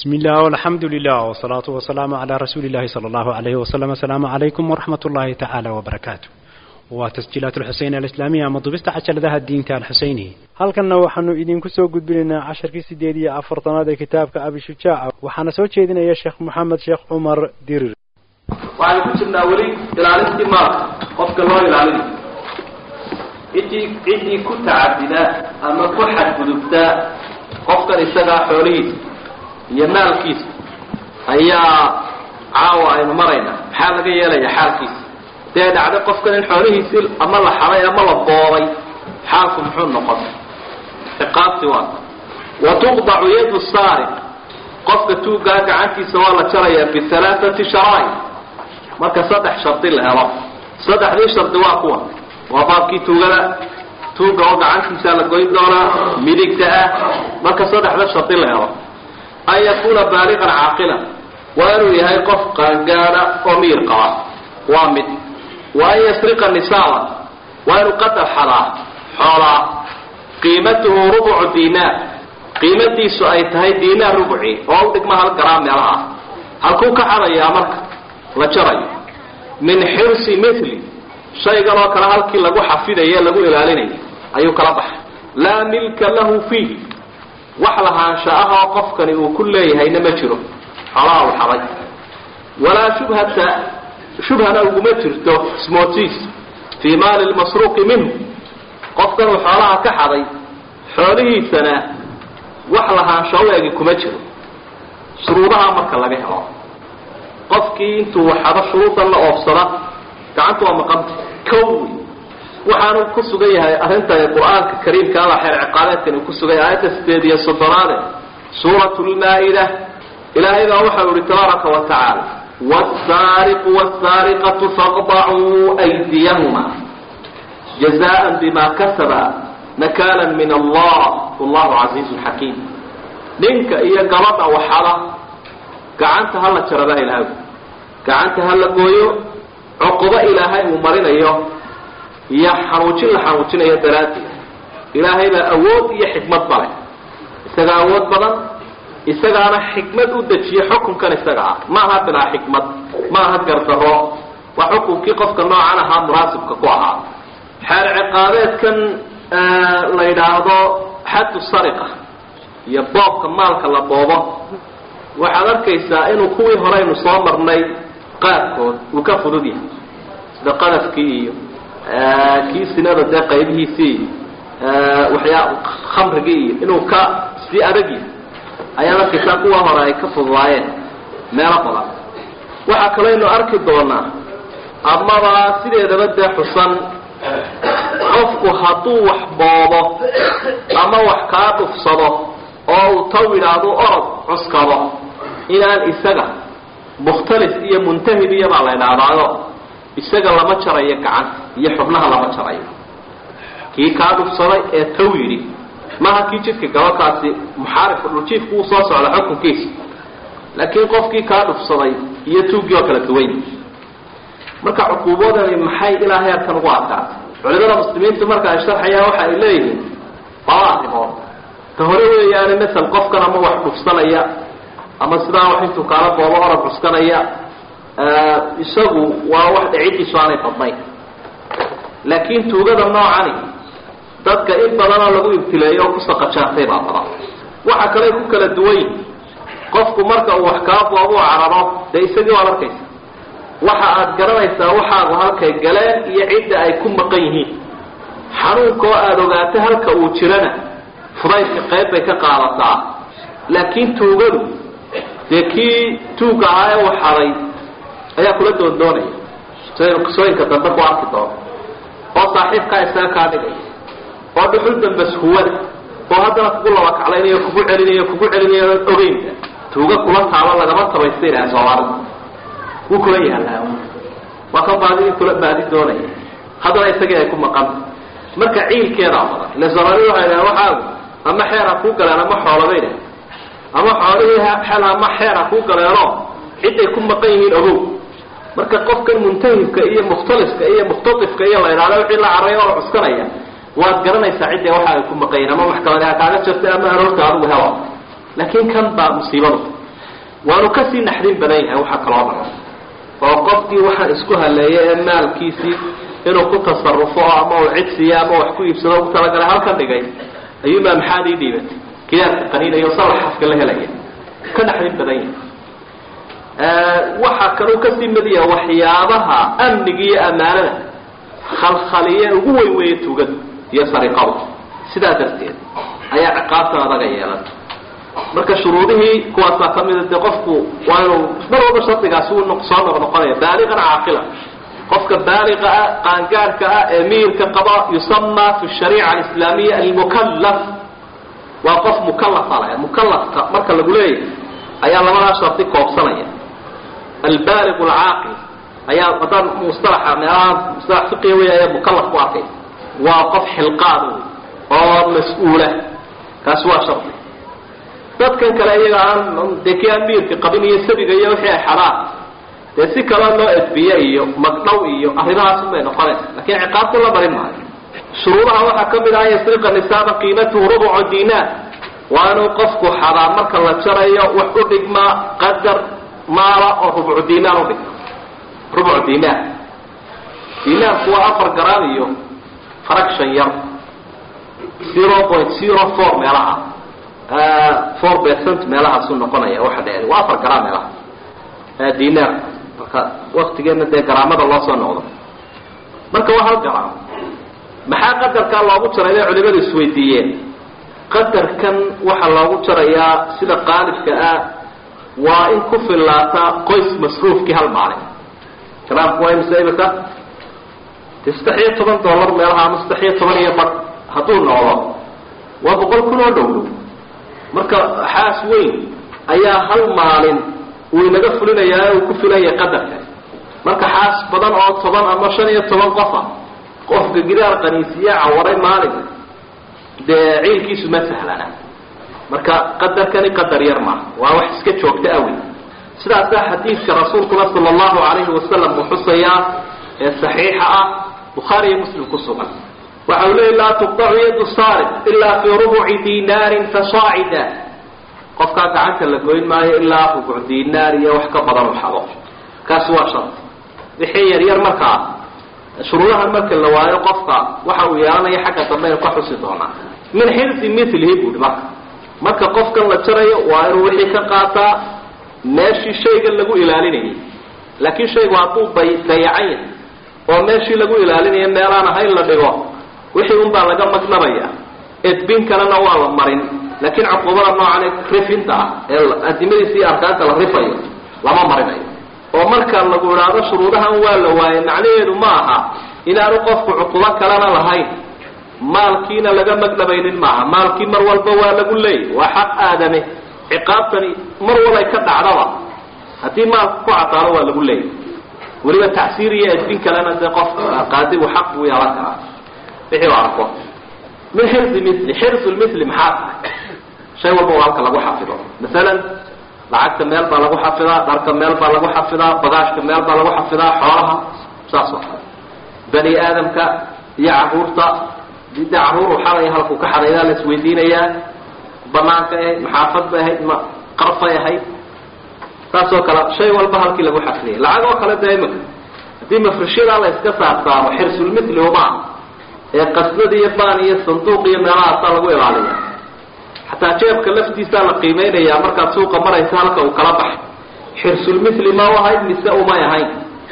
بسم الله والحمد لله والصلاة والسلام على رسول الله صلى الله عليه وسلم السلام عليكم ورحمة الله تعالى وبركاته وتسجيلات الحسين الإسلامية مضبست عشر ذا الدين تاع الحسيني halkanna waxaanu idinku soo gudbinaynaa casharkii sideed iyo afartanaad ee kitaabka abi shujaaca waxaana soo jeedinaya sheekh moxamed sheekh cumar dirir waxaan ku jirnaa weli ilaalintii maalka qofka loo ilaalinayo ciddii ciddii ku tacadida ama ku xadgudubta qofkan isagaa xoolihiisa iyo maalkiisa ayaa caawa aynu maraynaa maxaa laga yeelaya xaalkiisa dee dhacday qofkan in xoolihiisii ama la xaday ama la boobay xaalku muxuu noqon ciqaabti waa wa tuqdacu yadu saariq qofka tuugaa gacantiisa waa la jarayaa bihalaathati sharaa'id marka saddex shardi la helo saddexdii shardi waa kuwa waa baabkii tuugada tuuga oo gacantiisa la goyn doonaa midigta ah marka saddexda shardi la helo an yakuuna baaliqan caaqilan waa inuu yahay qof qaangaada oo miyir qaba waa mid wa an yasriqa nisaaba waa inuu qadar xadaa xoolaa qiimatuhu rubucu diinaar qiimadiisu ay tahay diinaar rubuci oo u dhigma hal garaam meelaha halkuu ka xadayaa marka la jarayo min xirsi mithli shaygan oo kale halkii lagu xafidaye lagu ilaalinayo ayuu kala baxay laa milka lahu fiihi wax lahaansha ah oo qofkani uu ku leeyahayna ma jiro xoolaha u xaday walaa shubhata shubhana uguma jirto smootiis fii maali lmasruuqi minhu qofkan uu xoolaha ka xaday xoolihiisana wax lahaansho u egi kuma jiro shuruudaha marka laga helo qofkii intuu xado shuruudan la oofsada gacanta waa maqanta kow waxaanu ku sugan yahay arrinta qur-aanka kariimka alla xeer ciqaabeedkan uu ku sugan yahay aayadda sideed iyo soddonaade suurat lmaa-ida ilaahay baa waxau ihi tabaaraka wa tacaala wsaariqu wsaariqatu faqdacuu aydiyahuma jazaan bima kasaba nakaalan min allah wallahu casiizun xakiim ninka iyo gabadha waxada gacanta hala jaraba ilaahay gacanta hala gooyo cuqubo ilaahay uu marinayo iyo xanuujin la xanuujinayo daraaddeed ilaahay baa awood iyo xikmad bale isagaa awood badan isagaana xikmad u dejiye xukunkan isaga ah maaha bilaa xikmad maaha gardaro waa xukunkii qofka noocan ahaa munaasibka ku ahaa xeer ciqaabeedkan la yidhaahdo xaddu sariqa iyo boobka maalka la boobo waxaad arkaysaa inuu kuwii horeynu soo marnay qaarkood uu ka fudud yahay sida qadafkii iyo kii sinada dee qaybihiisii iyo waxyaa khamrigii iyo inuu ka sii adag yahay ayaad arkaysaa kuwa hore ay ka fududaayeen meelo badan waxaa kaleynu arki doonaa amaba sideedaba dee xusan qofku hadduu wax boobo ama wax kaa dhufsado oo uu taw yidhaahdo orod cuskado inaan isaga mukhtalis iyo muntahib iyo baa la ydhahdaayo isaga lama jarayo gacan iyo xubnaha lama jarayo kii kaa dhufsaday ee taw yidhi maha kii jidka gabakaasi muxaarifka dhuljiifku uu soo socda xukunkiisa laakiin qofkii kaa dhufsaday iyo tuuggii oo kala duwan marka cuquubadani maxay ilaa heerkan ugu adkaatay culimada muslimiintu marka ay sharxayaan waxa ay leeyihiin laba arrimood ta hore weeyaane masel qofkan ama wax dhufsanaya ama sidaa wax intuu kaala boobo orod cuskanaya isagu waa wax dhicidiisu aanay badnayn laakiin tuugada noocani dadka in badanoo lagu ibtileeyo oo ku saqajaantay baa badan waxa kale ku kala duwan yihin qofku marka uu wax kaa boobo cararo dee isagii waad arkaysa waxa aad garanaysaa waxaagu halkay galeen iyo cidda ay ku maqan yihiin xanuunka oo aada ogaato halka uu jirana fudaydka qayb bay ka qaadataa laakiin tuugadu dee kii tuugga ahaa ee uu xaday ayaa kula doondoonaya sidaynu qisooyinka dambe ku arki doono oo saaxiibkaa isaga kaa dhigaya oo dhuxul dambas huwada oo haddana kugu labakaclaynayo kugu celinayo kugu celinayo ogeynta tuuga kula taalo lagama tabaysta ilaha soomaalida wuu kula yaallaa waa kan baadidii kula baadi doonaya haddana isagii ay ku maqanta marka ciilkeedaa badan ila soomaalida waxay dhahen waxaagu ama xeer ha kuu galeen ama xoolabay dhah ama xoolihii xel ama xeer ha kuu galeenoo ciday ku maqan yihiin ogow marka qofkan muntahibka iyo mukhtaliska iyo mukhtaifka iyo la idhahdo wixii la carray oo cuskanaya waad garanaysaa cidda waxa ay ku maqan yihin ama maxkamadi ha kaaga jirtay ama aroorta adigu helo laakiin kan baa musiibadu waanu kasii naxdin badan yahay waxa kaloo dhan oo qofkii waxaan isku haleeyay ee maalkiisii inuu ku tasarufo ama uu cidsiya ama wax ku iibsado ugu talagalay halkan dhigay ayuumaa maxaad ii dhiibatay kiyaarka qaniinayo salax xafka la helaya ka naxdin badan yahay waxaa kaluu kasii mid yaha waxyaabaha amniga iyo ammaanada khalkhaliye ugu weyn weeye tugadu iyo sariqadu sidaa darteed ayaa ciqaabtan adaga yeelan marka shuruudihii kuwaasaa ka mida dee qofku waa inuu mar walba shardigaasi uu soo noqnoqonaya baaliqan caaqila qofka baaliqa ah qaangaarhka ah ee miirka qaba yusama fi shariica alislaamiya almukalaf waa qof mukalafa leh mukalafka marka lagu leeyahy ayaa labadaa shardi koobsanaya albaaliq alcaaqil ayaa haddaan mustalaxa meelaha mustalax fiqiga wey ayaa mukalaf ku arkay waa qof xilqaada wey oo mas-uula kaasi waa shardi dadkan kale iyaga aan dee kii aan miirka qabin iyo sabiga iyo wixii ay xadaan dee si kaloo loo edbiye iyo magdhow iyo arrimahaasun bay noqonaysa lakin ciqaabta la marin maayo shuruudaha waxaa ka mid ah yasriqa nisaaba qiimatuhu rubucu dinaar waa inuu qofku xadaa marka la jarayo wax u dhigmaa qadar maala oo rubcu dinaar udhigma rubcu dinaar dinaarku waa afar garam iyo fraction yar zero point zero four meelaha four percent meelahaasuu noqonaya waxa dheer waa afar garam meelaha dinaar marka waktigeena dee garaamada loo soo noqdo marka waa hal garam maxaa qadarkaa loogu jaray bay culimadu isweydiiyeen qadarkan waxaa loogu jarayaa sida qaalibka ah waa in ku fillaata qoys masruufkii hal maalin garaamku waa imse imika de saddex iyo toban dollar meelaha ama saddex iyo toban iyo bad hadduu noqdo waa boqol kun oo dhow dhow marka xaas weyn ayaa hal maalin uu inaga fulinayaa uu ku filaya qadarka marka xaas badan oo toban ama shan iyo toban qofa qofka gidaar qaniisiya cawaray maalin dee ciilkiisu ma sahlana marka qadarkani qadar yar maaha waa wax iska joogta awi sidaasaa xadiidka rasuulkuna sala allahu alayhi wasalam uu xusayaa ee saxiixa ah bukhaari iyo muslim ku sugan waxa uu leeyay laa tuqdacu yadu saarib ilaa fii rubuci dinaarin fasaacida qofkaa gacanta la goyn maayo ilaa rubuc dinaar iyo wax ka badan u xado kaasi waa shardi wixii yar yar markaa shuruudahan marka la waayo qofka waxa uu yeelanaya xagga dambe inu ka xusi doonaa min xirsi milihi buuhi marka marka qofkan la jarayo waa inuu wixii ka qaataa meeshii shayga lagu ilaalinayay laakiin shaygu hadduu bay dayacan yahay oo meeshii lagu ilaalinayo meelaan ahayn la dhigo wixii un baa laga magnabaya edbin kalena waa la marin laakiin cuqubada noocan rifinta ah ee adimadiisa iyo arkaanta la rifayo lama marinayo oo marka lagu idhaahdo shuruudahan waa la waayay macnaheedu ma aha inaanu qofku cuqubo kalena lahayn maalkiina laga magnabaynin maaha maalkii mar walba waa lagu leeyay waa xaq aadame ciqaabtani mar walay ka dhacdaba haddii maalka ku cadaano waa lagu leeyay weliba tacsiir iyo edbin kalena dee qof qaadigu xaq buu yeelan karaa wixii u arko min xirsi mili xirsu lmili maxaa tahay shay walba oo halka lagu xafido masalan lacagta meel baa lagu xafidaa dharka meel baa lagu xafidaa bagaashka meel baa lagu xafidaa xoolaha saas oo kale bani aadamka iyo caruurta dee caruur xalay halkuu ka xadaydaa la isweydiinayaa banaanka ahayd maxaafad bay ahayd ma qarfay ahayd saas oo kale shay walba halkii lagu xafidayay lacag oo kale dee imika haddii mafrishyadaa la iska saarsaaro xirsulmithli uma ee qasnada iyo baan iyo sanduuq iyo meelahaasaa lagu ilaaliya xataa jeebka laftiisaa la qiimeynayaa markaad suuqa maraysa halka uu kala baxay xirsulmithli ma u ahayd mise umay ahayn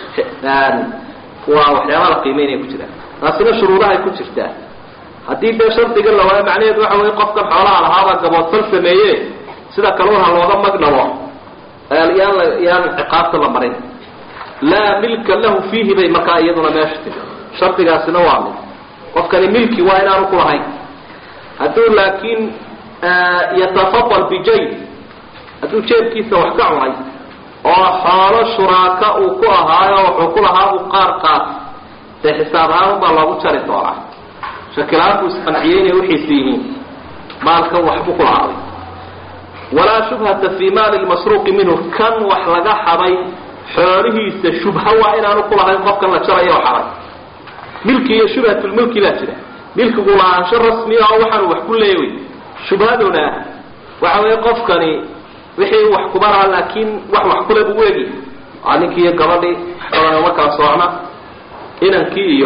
waa waxyaabaha la qiimeynaya ku jira taasina shuruudahay ku jirtaa haddii dee shardiga la waayo macnaheedu waxa weye qofkan xoolaha lahaabaa gaboodfal sameeye sida kaluun ha looga magdhabo yaan la yaan ciqaabta la marin laa milka lahu fiihi bay markaa iyaduna meesha timi shardigaasina waa mid qofkani milki waa inaanu ku lahayn hadduu laakiin yatafadal bijayb hadduu jeebkiisa wax ka cunay oo xoolo shuraaka uu ku ahaayo wuxuu ku lahaa uu qaar qaat dee xisaab ahaan baa loogu jari doonaa shakilaanku isqanciyey inay wixiisi yihiin maalkan waxbuu ku lahaaday walaa shubhata fii maali lmasruuqi minhu kan wax laga xaday xoolihiisa shubha waa inaanu ku lahayn qofkan la jarayo oo xaday milki iyo shubhatulmilki baa jira milkigu lahaansho rasmiya oo waxaanu wax ku leeya wey shubhaduna waxa weeye qofkani wixii wax kuma laha laakiin wax wax kule buu eegi waa ninkii iyo gabadhii waxbadan uma kala soocna inankii iyo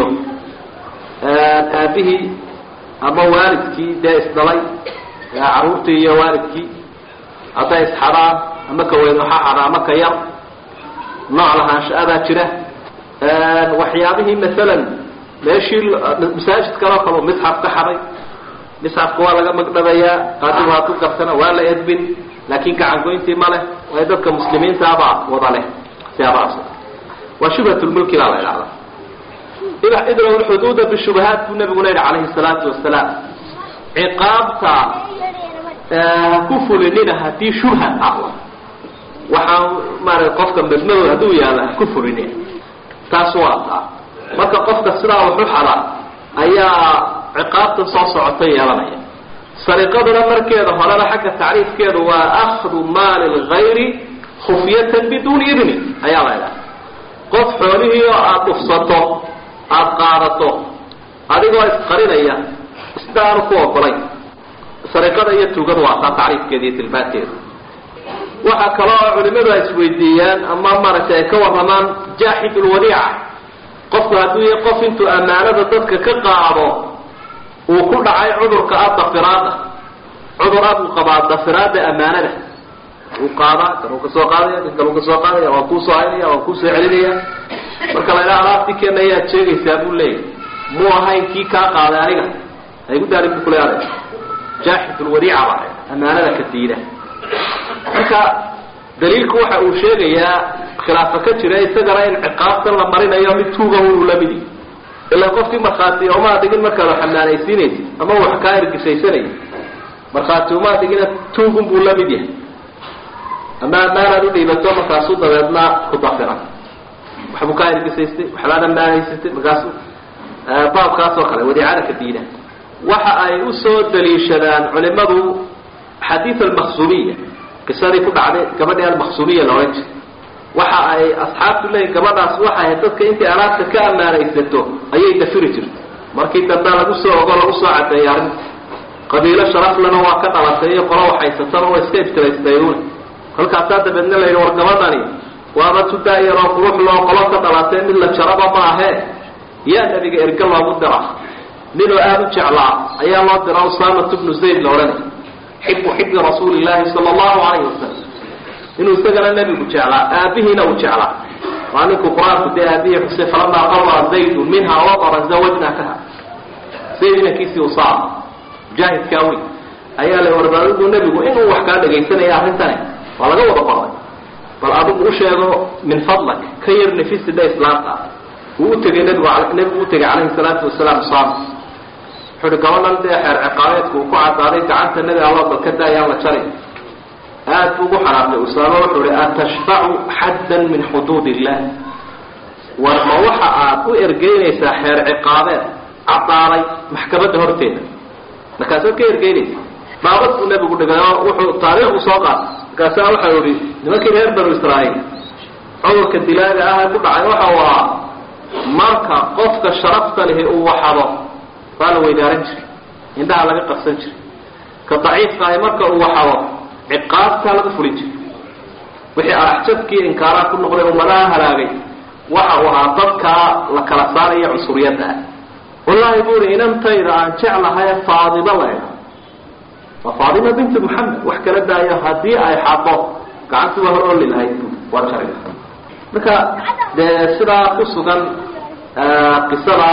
aabihii ama waalidkii dee isdhalay caruurtii iyo waalidkii hadday isxadaan ama ka weyn waxaa xada ama ka yar nooc lahaansha-adaa jira waxyaabihii masalan meeshii masaajid kaloo kale misxaf ka xaday misxafka waa laga magdhabayaa qaadigu haku garsana waa la edbin laakiin gacangoyntii ma leh waayo dadka muslimiintaabaa wada leh siyaabahaas waa shubhat lmulki baa la idhahdaa idraw lxuduuda bishubahaat buu nabiguna yidhi calayhi salaatu wasalaam ciqaabta ha ku fulinina haddii shubha ahlo waxaa maarata qofka madmadood hadduu yaalo ha ku fulinin taas waa taa marka qofka sidaa waxu xada ayaa ciqaabta soo socota yeelanaya sariqaduna markeeda horena xagga tacriifkeedu waa akhdu maali lgayri khufyatan biduuni idni ayaa la idhaha qof xoolihii oo aada dhufsato aada qaadato adigoo isqarinaya isna aanu ku ogolay sariqada iyo tuugada waa taa tacriifkeeda iyo tilmaanteeda waxaa kaloo culimadu ay isweydiiyaan ama maaragtay ay ka warramaan jaaxid lwadiica qofku hadduu yahay qof intuu ammaanada dadka ka qaado uu ku dhacay cudurka ah dafiraada cudur ah buu qabaa dafiraada ammaanada uu qaadaa kan uu kasoo qaadaya kan kan uu kasoo qaadaya waan kuusoo haynaya waan kuusoo celinaya marka la idhaha alaabtii keena ayaad sheegaysaa buu leeyahy muu ahayn kii kaa qaaday aniga haygu daarin bu kule adag jaaxid lwadiica baa ammaanada ka diida marka daliilku waxa uu sheegayaa khilaafo ka jira isagana in ciqaabtan la marinayo mid tuuga uu lamidi ilaa qofkii markhaati umaa dhigin markaad wax ammaanaysiinaysa ama wax kaa ergisaysanaya markhaati umaa dhigina tuugun buu la mid yahay ama ammaanaad udhiibato markaasuu dabeedna ku dafira waxbuu kaa ergisaystay waxbaad ammaanaysatay markaasu baabkaas oo kale wadiicada ka diida waxa ay usoo daliishadaan culimadu xadiid almaqsumiya qisadii ku dhacday gabadhii almaqsumiya la odhan jiray waxa ay asxaabtu leeyihin gabadhaas waxay ahayd dadka intay alaabta ka ammaanaysato ayay dafiri jirto markii dambe lagu soo ogo lagu soo cadeeyay arrinta qabiilo sharaflana waa ka dhalatay iyo qolo waxhaysataba waa iska ibtilaystayuune kolkaasaa dabeedna la yidhi war gabadhani waaba tudaayaroo quruxloo qolo ka dhalatay mid la jaraba ma ahee yaa nabiga erge loogu dira ninoo aada u jeclaa ayaa loo dira usaamatu bnu zayd la odhanay xibu xibi rasuuli llaahi sala allahu calayhi wasalam inuu isagana nebigu jeclaa aabihiina uu jeclaa waa ninkuu qur-aanku dee aabihii xusay falamaa qara zaydun minha waqara zawajnakaha zayd inankiisii usaama mujaahidkaa weyn ayaa la warbaadigu nebigu inuu wax kaa dhagaysanaya arrintani waa laga wada qoray bal adigu u sheego min fadlak ka yar nafisida islaamka ah wuu utegay nebigu nebigu utegay calayhi salaatu wasalaam usaama wuxuu uhi gabadhan dee xeer ciqaabeedku uu ku cadaaday gacanta nebi alla dalka daayaan la jaray aad buu ugu xanaaqay usaama wuxuu ihi atashfacu xaddan min xuduud illah war ma waxa aad u ergeynaysaa xeer ciqaabeed cadaaday maxkamadda horteeda markaasaad ka ergeynaysa dhaabad buu nebigu dhigay oo wuxuu taariikhku soo qaatay markaasaa waxau ihi nimankii reer banu israa'iil cudurka dilaaga ah ee ku dhacay waxa uu ahaa marka qofka sharafta lihi uu waxado waa la weydaaran jiray indhaha laga qabsan jiray ka daciifka ahi marka uu waxado ciqaabtaa laga fulin jiray wixii araxjabkii inkaaraa ku noqday ummadaha halaagay waxa uu ahaa dadkaa la kala saaraya cunsuriyadda ah wallaahi bu uhi inantayda aan jeclahay faadimo laydha waa faadima binti moxamed wax kala daayo haddii ay xado gacantii waa hor oli lahayd bu waa jari marka dee sidaa ku sugan qisada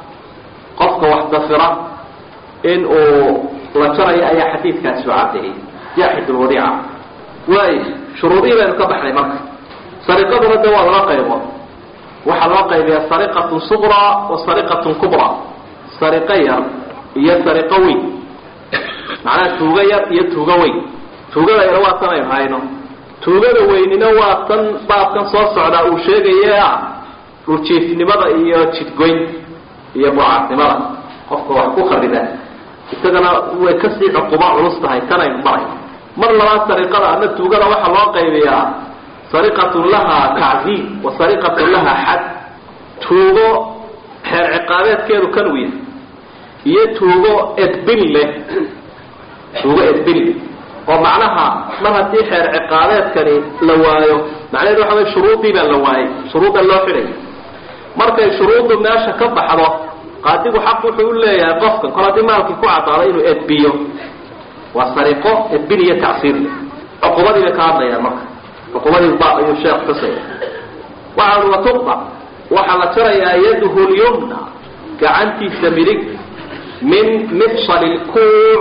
qofka wax dafira in uu la jarayo ayaa xadiidkaasi u cadeeyey jaaxid lwadiica waay shuruudihii baynu ka baxnay marka sariqaduna de waa laba qaybood waxaa loo qaybiyaa sariqatun suqraa wa sariqatun kubraa sariqo yar iyo sariqo weyn macnaha tuugo yar iyo tuugo weyn tuugada yar waa tan aynu hayno tuugada weynina waa tan baabkan soo socdaa uu sheegaye ah dhuljiifnimada iyo jidgoyn iyo bucaadnimada qofka wax ku kharida isagana way kasii cuquba culus tahay tanaynu maray mar labaad sariqada ama tuugada waxaa loo qaybiyaa sariqatun lahaa tacziib wa sariqatun lahaa xad tuugo xeer ciqaabeedkeedu kan u yahay iyo tuugo edbin leh tuugo edbin leh oo macnaha mar haddii xeer ciqaabeedkani la waayo macnaheedu waxa way shuruudii baa la waayay shuruudda loo xidhay markay shuruuddu meesha ka baxdo qaadigu xaq wuxuu u leeyahay qofkan kol haddii maalkii ku caddaado inuu edbiyo waa sariqo edbin iyo tacsiir leh cuqubadii bay ka hadlayaan marka cuqubadii ba ayuu sheekh xusaya waxa ui watuqba waxaa la jarayaa yaduhu lyumna gacantiisa midig min mifsali lkuuc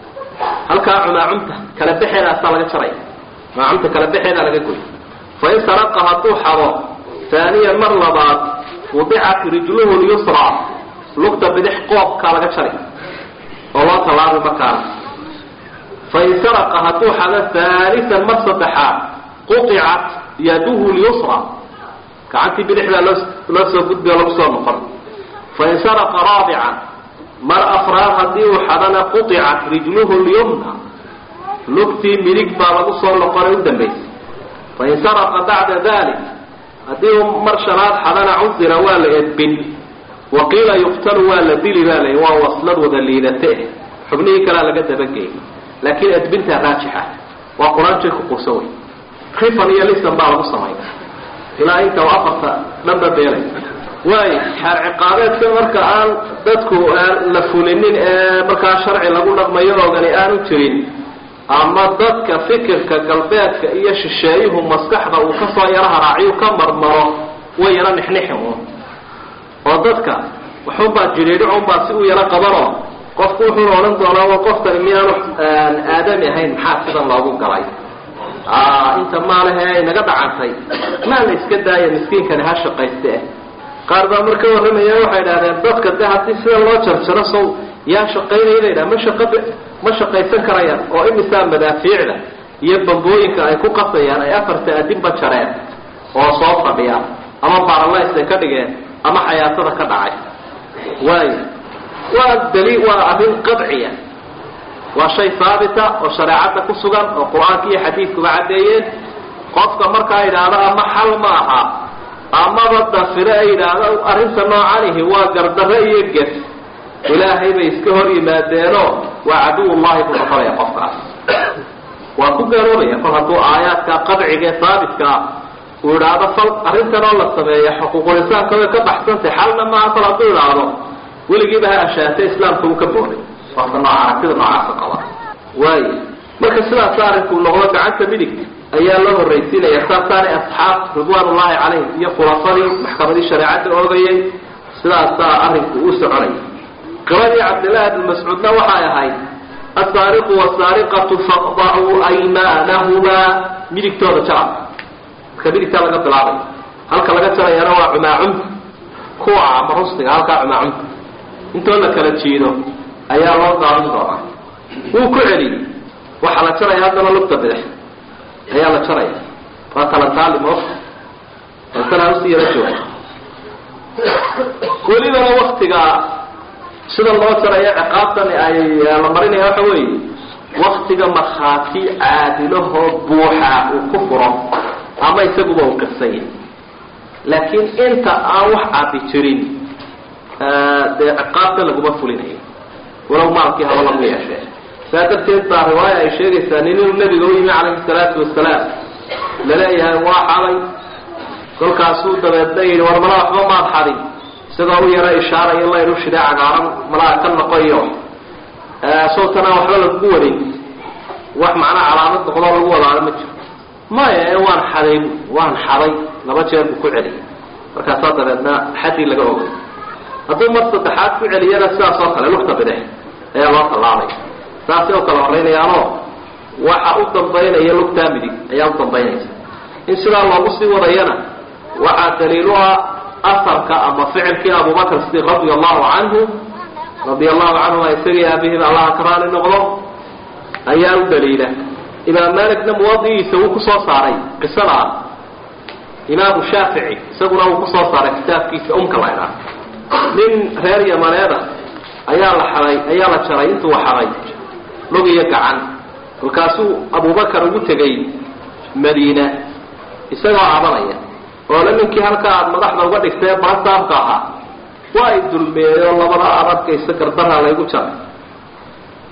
halkaa cumaacumta kala bexeedaasaa laga jaraya cumaacumta kala bexeedaa laga goy fain saraqa hadduu xado haaniyan mar labaad wudicat rijluhu lyusra lugta bidix qoobkaa laga jari oo loo tallaabay markaana fain saraqa hadduu xado haalisan mar saddexaad quطicat yaduhu lyusra gacantii bidixdaa loo loo soo gudbi oo lagu soo noqon fain saraqa raabican mar afraad haddii uu xadana quطicat rijluhu lyumna lugtii midig baa lagu soo noqonay u dambaysay fain saraqa bacda dalik haddii uu mar shanaad xadana cudira waa la edbin waqiila yuqtalu waa la dili baa la waa waslad wada liidate xubnihii kalea laga dabageeyay laakiin edbintaa raajixa waa qur-aanjay ku quusa wey rifan iyo lisan baa lagu sameeya ilaa inta u afarta dhanba beelay waayo xeer ciqaabeedka marka aan dadku la fulinin ee markaa sharci lagu dhaqmayo oogani aanu jirin ama dadka fikirka galbeedka iyo shisheeyuhu maskaxda uu kasoo yaro haraaciyu ka marmaro way yaro nixnixin un oo dadka waxunbaa jiriidhicunbaa si u yaro qabanoo qofku wuxuu odhan doonaa wa qofkani miyaanu aadami ahayn maxaa sidan loogu galay inta maalehe naga dhacantay maa la iska daaya miskiinkani ha shaqayste qaar baa marka warramaya waxay idhahdeen dadka de haddii sida loo jarjaro sow yaa shaqaynaya la yidhaha ma shaqa ma shaqaysan karayaan oo imisaa madaafiicda iyo bambooyinka ay ku qasayaan ay afarta adinba jareen oo soo fadhiya ama baaralays ay ka dhigeen ama xayaatada ka dhacay waayo waa daliil waa arrin qadciya waa shay haabita oo shareecadda ku sugan oo qur-aanka iyo xadiidkuba caddeeyeen qofka markaa yidhaahdo ama xal ma aha amaba dafire ay yidhaahdo arrinta noocanihi waa gardarre iyo ges ilaahay bay iska hor yimaadeenoo waa caduwullahi buu noqonaya qofkaas waa ku gaaloobaya kol hadduu aayaadka qadciga ee haabitka uu idhaahdo fal arrintan oo la sameeya xuquuqulisaanka way ka baxsantay xalna maaha kol hadduu idhaahdo weligiiba ha ashaatay islaamka uu ka booday qofka nooc aragtida noocaasa qaba waayo marka sidaasa arrinkuu noqdo gacanta midigta ayaa loo horraysiinaya saasaanay asxaab ridwaan ullaahi calayhim iyo khulafadii maxkamadii shareecadda oogayay sidaasaa arrinku u soconaya qiradii cabdillahi bni mascuudna waxay ahayd asaariqu wasaariqatu faqdacuu aymaanahumaa midigtooda jara marka midigtaa laga bilaabay halka laga jarayana waa cumaacunta kuwa ama rusdiga halkaa cumaacunta intoo la kala jiido ayaa loo daadan doonaa wuu ku celiyey waxaa la jaraya haddana lugta bidix ayaa la jaraya waa talantaali moofka tantanaa usii yaro jooga welibana waktiga sida loo jaraya ciqaabtan ay la marinaya waxa weeye waktiga markhaati caadilahoo buuxa uu ku furo ama isaguba uu qirsan yahay laakiin inta aan wax cabi jirin dee ciqaabta laguma fulinayo walow maalkii haba lagu yeeshee saa darteed baa riwaaya ay sheegaysaa nin inuu nabiga u yimi calayhi salaatu wasalaam laleeyahay waa xaday kolkaasuu dabeedna yidhi war mala waxba maad xadin isagoo u yaro ishaarayo layru shidee cagaaran malaha ka noqoyo sawtana waxba lagugu wadin wax macnaa calaamad noqdoo lagu wadaado ma jiro maya ee waan xaday waan xaday laba jeer buu ku celiyay markaasaa dabeedna xaddii laga ogay hadduu mar saddexaad ku celiyana sidaas oo kale lugta bidix ayaa loo tallaabay saasay u kala horaynayaanoo waxa u dambaynaya lugtaa midig ayaa u dambaynaysa in sidaa loogu sii wadayana waxaa daliilu ah asarka ama ficilkii abubakr sidiq radia allahu canhu radia allahu canhuma isagii aabihiiba allaha ka raali noqdo ayaa u daliila imaam malikna muwadigiisa wuu kusoo saaray qisada ah imaamu shaafici isaguna wuu kusoo saaray kitaabkiisa umka la ydhaah nin reer yamaneeda ayaa la xaday ayaa la jaray intuu xaday lug iyo gacan kolkaasuu abubakar ugu tegay madiina isagoo cabanaya oole ninkii halka aada madaxda uga dhigtay ee barasaabka ahaa waa i dulmeeyo labada aad arkaysa gardaraa laygu jaray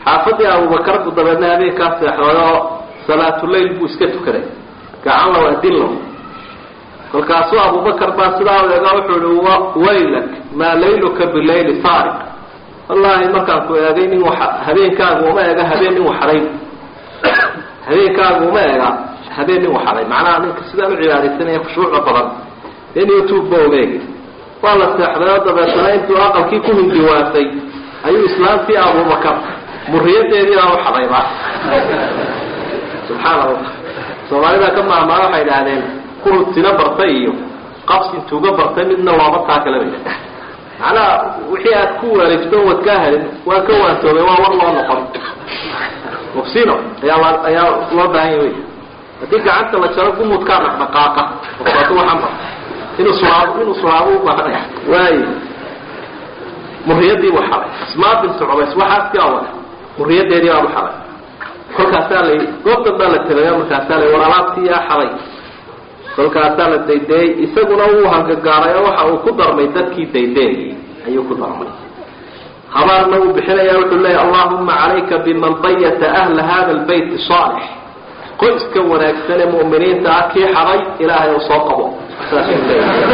xaafadii abubakar buu dabeedna habeenkaa seexday oo salaatuleyl buu iska tukaday gacan low adin low kolkaasuu abubakar baa sidaa eega wuxuu ihi waylak maa layluka bileyli faariq wallaahi markaan ku eegay nin wa habeenkaagu uma ega habeen nin waxaday habeenkaagu uma ega habeen nin waxaday macnaha ninka sidaan u cibaadaysanaya khushuuca badan in youtube ba ogeegi waa la seexday oo dabeetana intuu aqalkii ku hindiwaasay ayuu islaamtii abubakar muriyadeedii baa uxadayba subxaana allah soomaalida ka maahmaa waxay idhaahdeen kurud sina bartay iyo qabsi tuuga bartay midna looma taa kala bay macnaha wixii aad ku wareegto wad kaa helin waa ka waantoobay waa war loo noqon mufsino ayaa ayaa loo baahanya wey haddii gacanta la jaro gumudkaa dhaqdhaqaaqa qofkaatu waxaan barta inuu sulaabo inuu sulaabo u baahanaya waayo muriyadii buu xalay ismaa bintu cubays waxaasii awada muriyadeedii baa u xalay kolkaasaa la goobtan baa la tegayo markaasaa la war alaabtii yaa xalay kolkaasaa la daydeeyey isaguna wuu hangagaaray oo waxa uu ku darmay dadkii daydeeyey ayuu ku darmay habaarna uu bixinaya wuxuu leeyahy allahuma calayka biman bayata ahla hada lbayt saalix qoyska wanaagsan ee mu'miniinta ah kii xaday ilaahay u soo qabo saasuu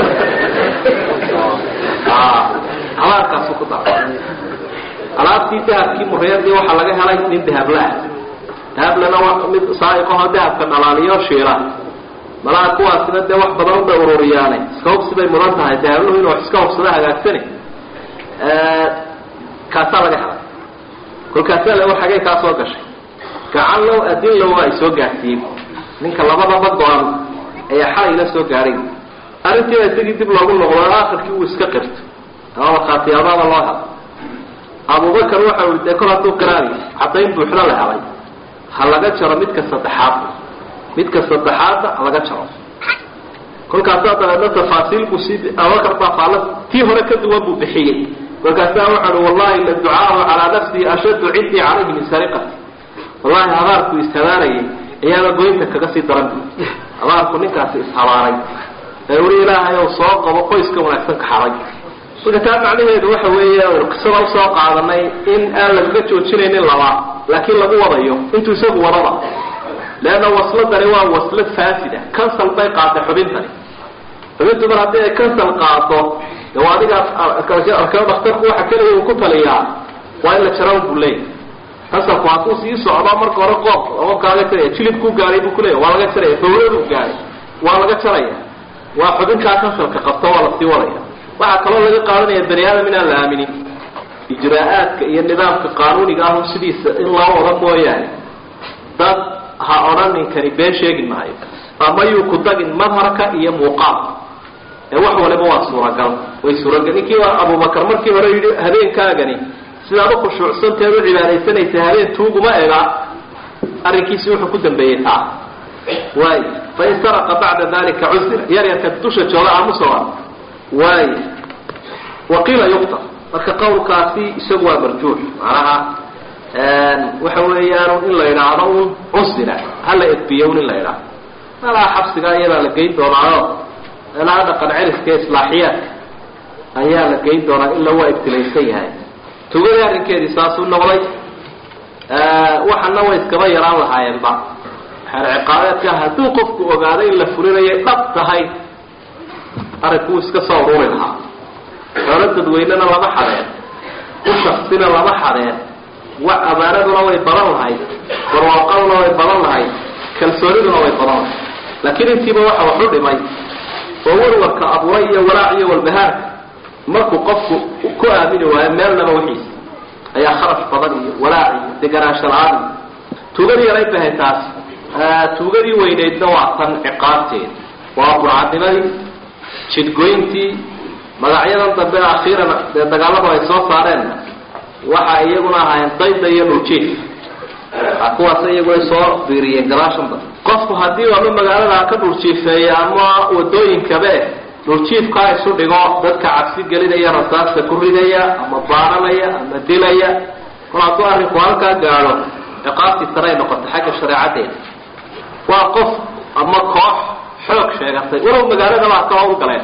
leeyahay habaarkaasuu ku darmay alaabtii dahabkii muriyadii waxaa laga helay nin dahablaah dahablana waa mid saaiqaho dahabka dhalaaliyo shiila malaha kuwaasina dee wax badan ubay ururiyaane iska hubsi bay mudan tahay dahabluhu inuu iska hubsado hagaagsani kaasaa laga helay kolkaasaa le xagay kaa soo gashay gacan low adin low ay soo gaadsiiyey ninka labadaba go-an ayaa xalay la soo gaadhay arrintiiba isagii dib loogu noqdo aakhirkii uu iska qirto ama markhaatiyaabada loo helay abubakar waxa ui dee kol hadduu qiraanayo caddayn buuxda la helay ha laga jaro midka saddexaad midka saddexaadna ha laga jaro kolkaasaa dabeedna tafaasiil buu sii abubakar baa faala tii hore ka duwan buu bixiyey kolkaasaa waxau uhi wallahi la ducaahu calaa nafsihi ashaddu cindii calayhi min sariqati wallahi habaarku ishabaarayay ayaaba goynta kaga sii daran bu habaarku ninkaasi ishabaaray ee uli ilaahay ou soo qabo qoyska wanaagsan ka xaday marka taa macnaheedu waxa weeye qisada usoo qaadanay in aan lagaga joojinaynin laba laakiin lagu wadayo intuu isagu wadaba leanna wasladani waa waslad faasida cancel bay qaaday xubintani xubintu mar haddii ay cancel qaado de waa adigaas arkeo dhakhtarku waxa keliya uu ku taliyaa waa in la jaran buu leeyahy cancelku hadduu sii socdo marka hore qoob ookaaga jaraya jilibkuu gaaray buu kuleeyahy waa laga jaraya bawladuu gaaray waa laga jaraya waa xubinkaa cancelka qabto waa lasii wadaya waxaa kaloo laga qaadanaya bani aadam inaan la aaminin ijraa-aadka iyo nidaamka qaanuuniga ahu sidiisa in loo wada mooyaane dad ha odhaninkani been sheegi maayo ama yuu ku dagin madharka iyo muuqaal ee wax waliba waa suuragal way suuragal ninkii waa abubakar markii hore yidhi habeenkaagani sidaad u khushuucsanteed u cibaadaysanaysa habeen tuuguma ega arrinkiisi wuxuu ku dambeeyey taa waay fain saraqa bacda dalika cusira yar yarka dusha jooga aamusoa waay waqiila yuqtar marka qawlkaasi isagu waa marjuux macnaha waxa weeyaan in la idhaahdo un cusira hala edbiyo un in la idhaahdo malaha xabsigaa iyadaa la geyn doonaayo meelaha dhaqan celiska islaaxiyaadka ayaa la geyn doonaa ila waa ibtilaysan yahay tugadii arrinkeedii saasuu noqday waxana way iskaba yaraan lahaayeenba xeer ciqaabeedka hadduu qofku ogaaday in la fulinayay dhab tahay arrinku iska soo ururi lahaa xoolo dadweynena lama xadeen u shaksina lama xadeen wa amaanaduna way badan lahayd barwaaqaduna way badan lahayd kalsooniduna way badan lahayd laakiin intiiba waxa waxu dhimay oo warwarka abuuray iyo walaac iyo walbahaarka markuu qofku ku aamini waayo meelnaba wixiisa ayaa kharash badan iyo walaac iyo deganaansho la-aan iyo tuugadii yarayd bahay taas tuugadii weyneydna waa tan ciqaabteeda waa burcadnimadii jidgoyntii magacyadan dambe akhiiran dee dagaaladu ay soo saareen waxa iyaguna ahaayeen dayda iyo dhuljiif kuwaas iyaguna soo biiriyeen gadaashan dambe qofku haddii ama magaalada ka dhuljiifeeya ama wadooyinkabe dhuljiifkaa isu dhigo dadka cabsi gelinaya rasaasta ku ridaya ama baaranaya ama dilaya kol hadduu arrinku halkaa gaadho ciqaabtii saray noqota xagga shareecadeeda waa qof ama koox xoog sheegatay walow magaaladaba ha ka howl galeen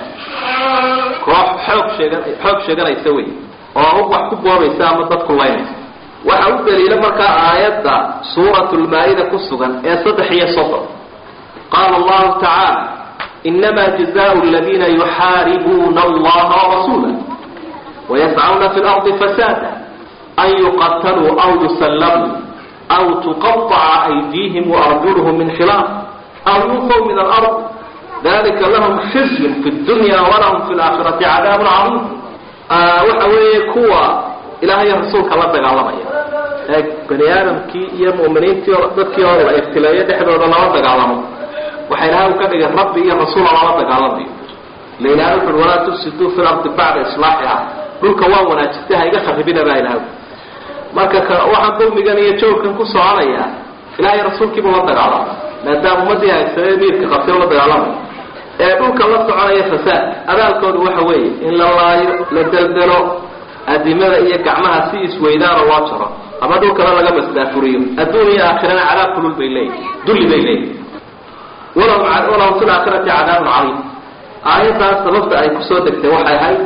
koox xoog sheega xoog sheeganaysa wey oo wax ku boobaysa ama dadku laynaysa waxa u daliila markaa aayadda suurat lmaa-ida ku sugan ee saddex iyo soddon qaala allahu tacaala inama jazaau aladiina yuxaaribuuna allaha warasuula wayascauna fi lardi fasaada an yuqataluu aw yusallabuu aw tuqaطaca aydiihim waarjuluhum min khilaaf aw yunfaw min alard dalika lahum khizyun fi dunya walahum fi laakhirati cadaabun cadiim waxa weeye kuwa ilaahay rasuulka la dagaalamaya ee bani aadamkii iyo mu'miniintii dadkii oo la ibtileeyo dhexdooda lala dagaalamo waxa ilahay u ka dhigay rabbi iyo rasuula lala dagaalamayo la ilahay wuxuui walaa tufsiduu fi lardi bacda islaaxiha dhulka waa wanaajistay ha iga kharibina baa ilahay marka waxaan dulmigan iyo joogkan ku soconaya ilahay rasuulkiibuu la dagaalama maadaama ummadii haysane miirka qabtay la dagaalamay ee dhulka la soconaya fasaad abaalkoodu waxa weeye in la laayo la deldelo adimada iyo gacmaha si isweydaano loo jaro ama dhulkana laga masdaafuriyo adduun iyo aakhirana cadaab kulul bay leeyihin dulli bay leeyihin walahum fi laakhirati cadaabun cadiim aayaddaas sababta ay kusoo degtay waxay ahayd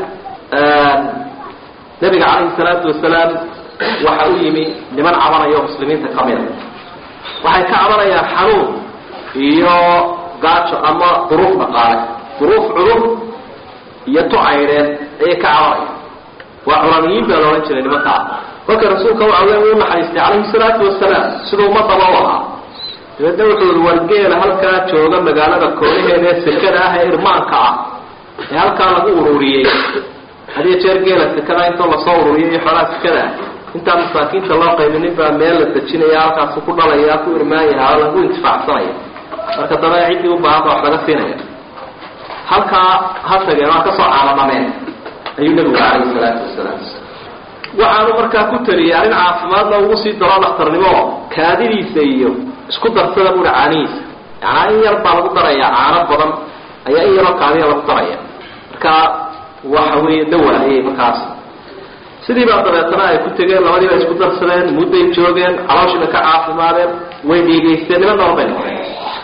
nabiga calayhi salaatu wasalaam waxa u yimi niman cabanaya oo muslimiinta ka mida waxay ka cabanayaan xanuun iyo gaajo ama duruuf dhaqaale duruuf culum iyo tucaydheed ayay ka cabanaya waa culamiyiin baa laodhan jiray nimankaa marka rasuulka waxa weya uu naxariistay calayhi salaatu wasalaam siduu ummadaba u ahaa dabeedna wuxuu i wargeela halkaa jooga magaalada koonaheeda ee sekada ah ee irmaanka ah ee halkaa lagu ururiyey hadiyo jeer geela sekada intoo lasoo ururiyay iyo xoolaha sekada ah intaan masaakiinta loo qaybinin baa meel la dejinaya halkaasu ku dhalaya ku irmaanyaha oo lagu intifaacsanaya marka daba ciddii u baahan ba wax laga siinaya halkaa ha tageen waa kasoo caalamameen ayuu nabigu calayhi salaatu wasalaam waxaanu markaa ku taliyay arrin caafimaadna ugu sii daro dhakhtarnimo kaadidiisa iyo isku darsada buui caanihiisa yanaa in yar baa lagu daraya caano badan ayaa in yaroo kaadiya lagu daraya marka waxa weeye dawaayay markaas sidii baa dabeetana ay ku tegeen labadiiba isku darsadeen mudday joogeen calooshiina ka caafimaadeen way dhiigaysteen niman nool bay noqdeen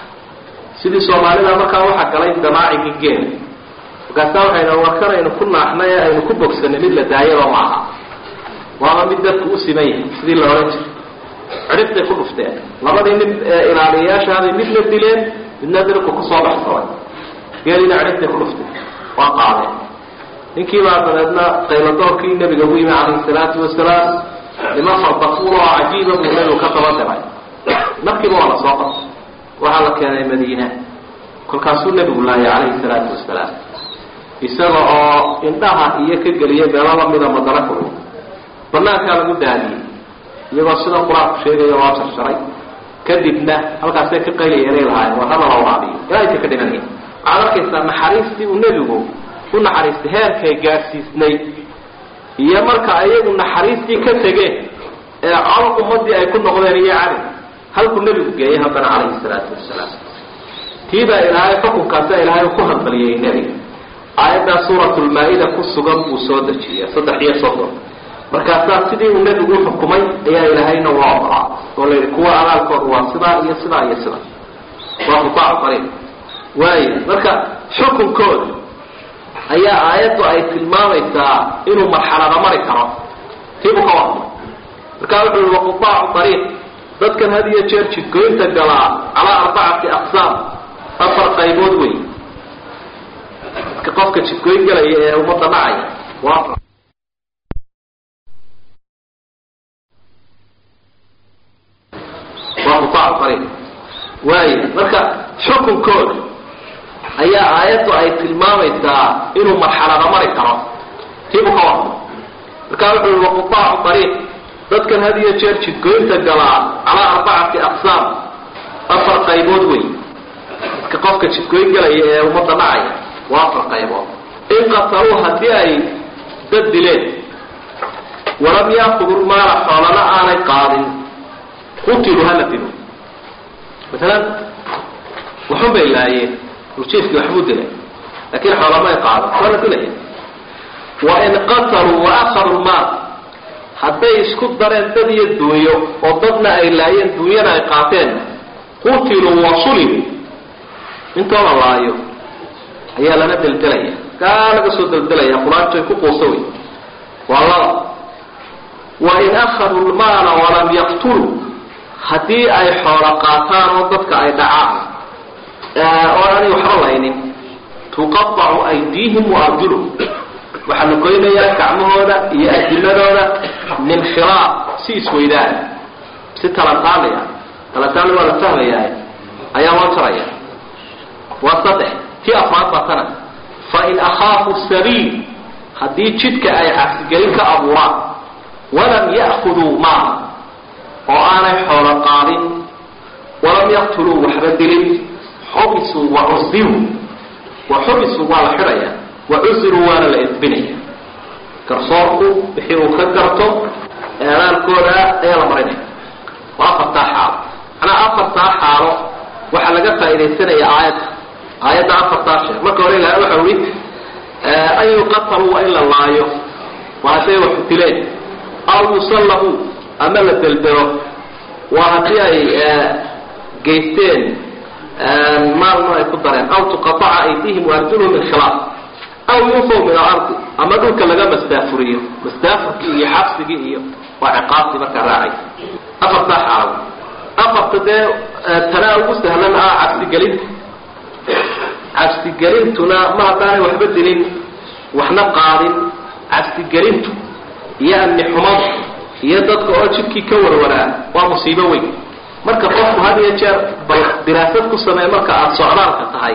sidii soomaalida markaa waxaa galay damaacigii geela markaasa waxayna warkanaynu ku naaxnay ee aynu ku bogsanay mid la daayaba ma aha waaba mid dadku u siman yahay sidii la odhan jiray cidhibbay ku dhufteen labadii nin ilaaliyayaashaabay midna dileen midna dirku kusoo baxsaday geeliina cidhibbay ku dhufteen waa qaadeen ninkii baa dabeedna qayladoorkii nabiga ugu yimi calayhi salaatu wasalaam nima fardafuul oo cajiiba buu nabigu ka daba diray markiiba waa la soo qabtay waxaa la keenay madiina kolkaasuu nebigu laayay calayhi salaatu wasalaam isaga oo indhaha iyo ka geliyay meelo lamida madana kulul banaankaa lagu daadiyey iyagoo sida qur-aanku sheegaya waa jarsharay kadibna halkaasay ka qaylayeelay lahaayeen war hadala waabiyo ilaa inta ka dhimanaya waxaad arkaysaa naxariistii uu nebigu u naxariistay heerkay gaadhsiisnay iyo marka ayagu naxariistii ka tegeen ee col ummadii ay ku noqdeen iyo cali halkuu nebigu geeyay haddana calayhi salaatu wasalaam tiibaa ilaahay xukunkaasa ilaahay ku hadbaliyey nebiga aayaddaa suuratulmaa-ida ku sugan buu soo dejiyay saddex iyo soddon markaasaa sidii uu nebigu uxukumay ayaa ilaahayna ula oqolaa oo la yidhi kuwa abaalkooda waa sidaa iyo sidaa iyo sidaa waa qutaacu qariib waaya marka xukunkooda ayaa aayaddu ay tilmaamaysaa inuu marxalada mari karo tiibuu ka warmay markaa wuxuu yihi waqutaacu ariiq dadkan had iyo jeer jidgoynta galaa calaa arbacati aqsaam afar qaybood wey qofka jidgoyn galaya ee ummadda dhacaya waa waa qutaacu ariiq waaya marka xukunkooda ayaa aayaddu ay tilmaamaysaa inuu marxalada mari karo tiibuu ka warmay markaa wuxuu yihi waqutaacu ariiq dadkan had iyo jeer jidgoynta galaa calaa arbacati aqsaam afar qaybood wey dadka qofka jidgoyn galaya ee ummadda dhacaya waa afar qaybood in qataluu haddii ay dad dileen walam yaakudu maala xoolana aanay qaadin qutilu hala dilo maalan waxun bay laayeen urjiifkii waxbuu dilay laakiin xoolama ay qaadan waa la dilaya wa in qataluu wa akhaduu maal hadday isku dareen dad iyo duunyo oo dadna ay laayeen duunyana ay qaateen qutiluu wa sulibu intoo la laayo ayaa lana deldelaya gaa laga soo deldelaya quraantoy ku quusa wey waa laba wain akhaduu lmaala walam yaqtuluu haddii ay xoolo qaataan oo dadka ay dhacaan oo aanay waxba laynin tuqaacu aydiihim waarjuluhum waxaa la goynayaa gacmahooda iyo adimadooda min khilaaf si isweydaan si talantaaliya talantaali waa la fahmayaa ayaa loo jaraya waa saddex tii afraad baa tana fain akhaafu sabiil haddii jidka ay cabsigelin ka abuuraan walam ya'khuduu maala oo aanay xoolo qaadin walam yaqtuluu waxba dilin xubisuu wa cusiruu wa xubisuu waa la xidhaya wa cusiruu waana la edbinaya garsoorku wixii uu ka garto eedaalkooda ayaa la marinaya waa afartaa xaalo macnaa afartaa xaalo waxaa laga faaidaysanaya aayadda aayadda afartaa sheer marka hore ilahay waxa ui an yuqataluu waa in la laayo waa hadday wax dileen aw yusallabuu ama la delbero waa haddii ay geysteen maalna ay ku dareen aw tuqaaca aydihim waarjuluhum min khilaaf aw yunfaw min alardi ama dhulka laga mastaafuriyo mastaafurkii iyo xabsigii iyo waa ciqaabtii markaa raacay afartaa xaalo afarta dee tanaa ugu sahlan ah cabsigelinta cabsigelintuna ma haddaanay waxba dilin waxna qaadin cabsigelintu iyo amni xumadu iyo dadka oo jidkii ka warwaraa waa musiibo weyn marka qofku had iyo jeer bal diraasad ku sameey marka aada socdaalka tahay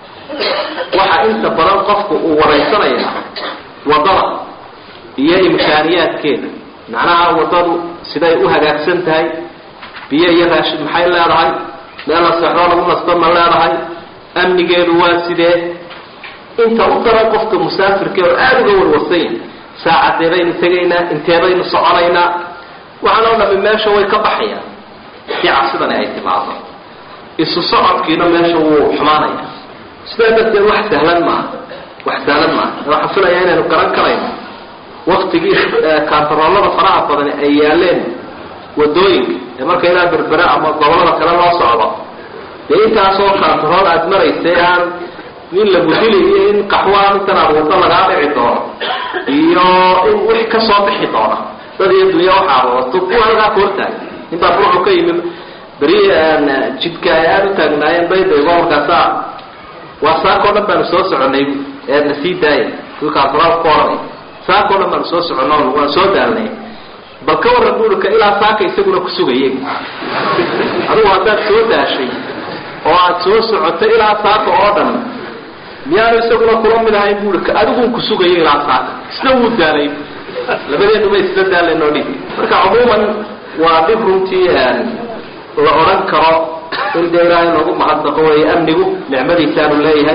waxaa inta badan qofku uu waraysanaya wadada iyo imkaaniyaadkeeda macnaha wadadu siday u hagaagsan tahay biyo iyo raashid maxay leedahay meel la seexdoo lagu nasto ma leedahay amnigeedu waa sidee inta u daran qofka musaafirka oo aada uga warwarsan yahay saacadee baynu tegaynaa intee baynu soconaynaa waxaan oo dhami meesha way ka baxayaan si cabsidani ay timaado isu socodkiina meesha wuu xumaanaya sidaa darteed wax sahlan maaha wax sahlan maaha waxaan filayaa inaynu garan karayno waktigii kaantaroolada faraha badani ay yaaleen wadooyinka ee marka ilaa berbere ama gobolada kale loo socdo dee intaasoo kaantarool aada maraysa aan nin lagu dili iyo in qaxwaa intan aad wado lagaa dhici doono iyo in wix ka soo bixi doona dad iyo dunya waxaad wadato kuwa halkaa ku hortaagay intaa ruuxu ka yimi beri jidka ay aada u taagnaayeen baydaygo markaasa waa saakoo dhan baanu soo soconay eedna sii daaya kuwii kaantarool ku oranay saakoo dhan baanu soo socono waan soo daalnay bal ka warran buurika ilaa saaka isaguna ku sugaya adigu haddaad soo daashay oo aada soo socotay ilaa saaka oo dhan miyaanu isaguna kula mid ahayn buurika adigun ku sugaya ilaa saaka isna wuu daalay labadeenuba isla daalanoo dhig marka cumuuman waa dhib runtii la odhan karo in dee ilaahay noogu mahadnaqo weeye amnigu nicmadiisaanu leeyahay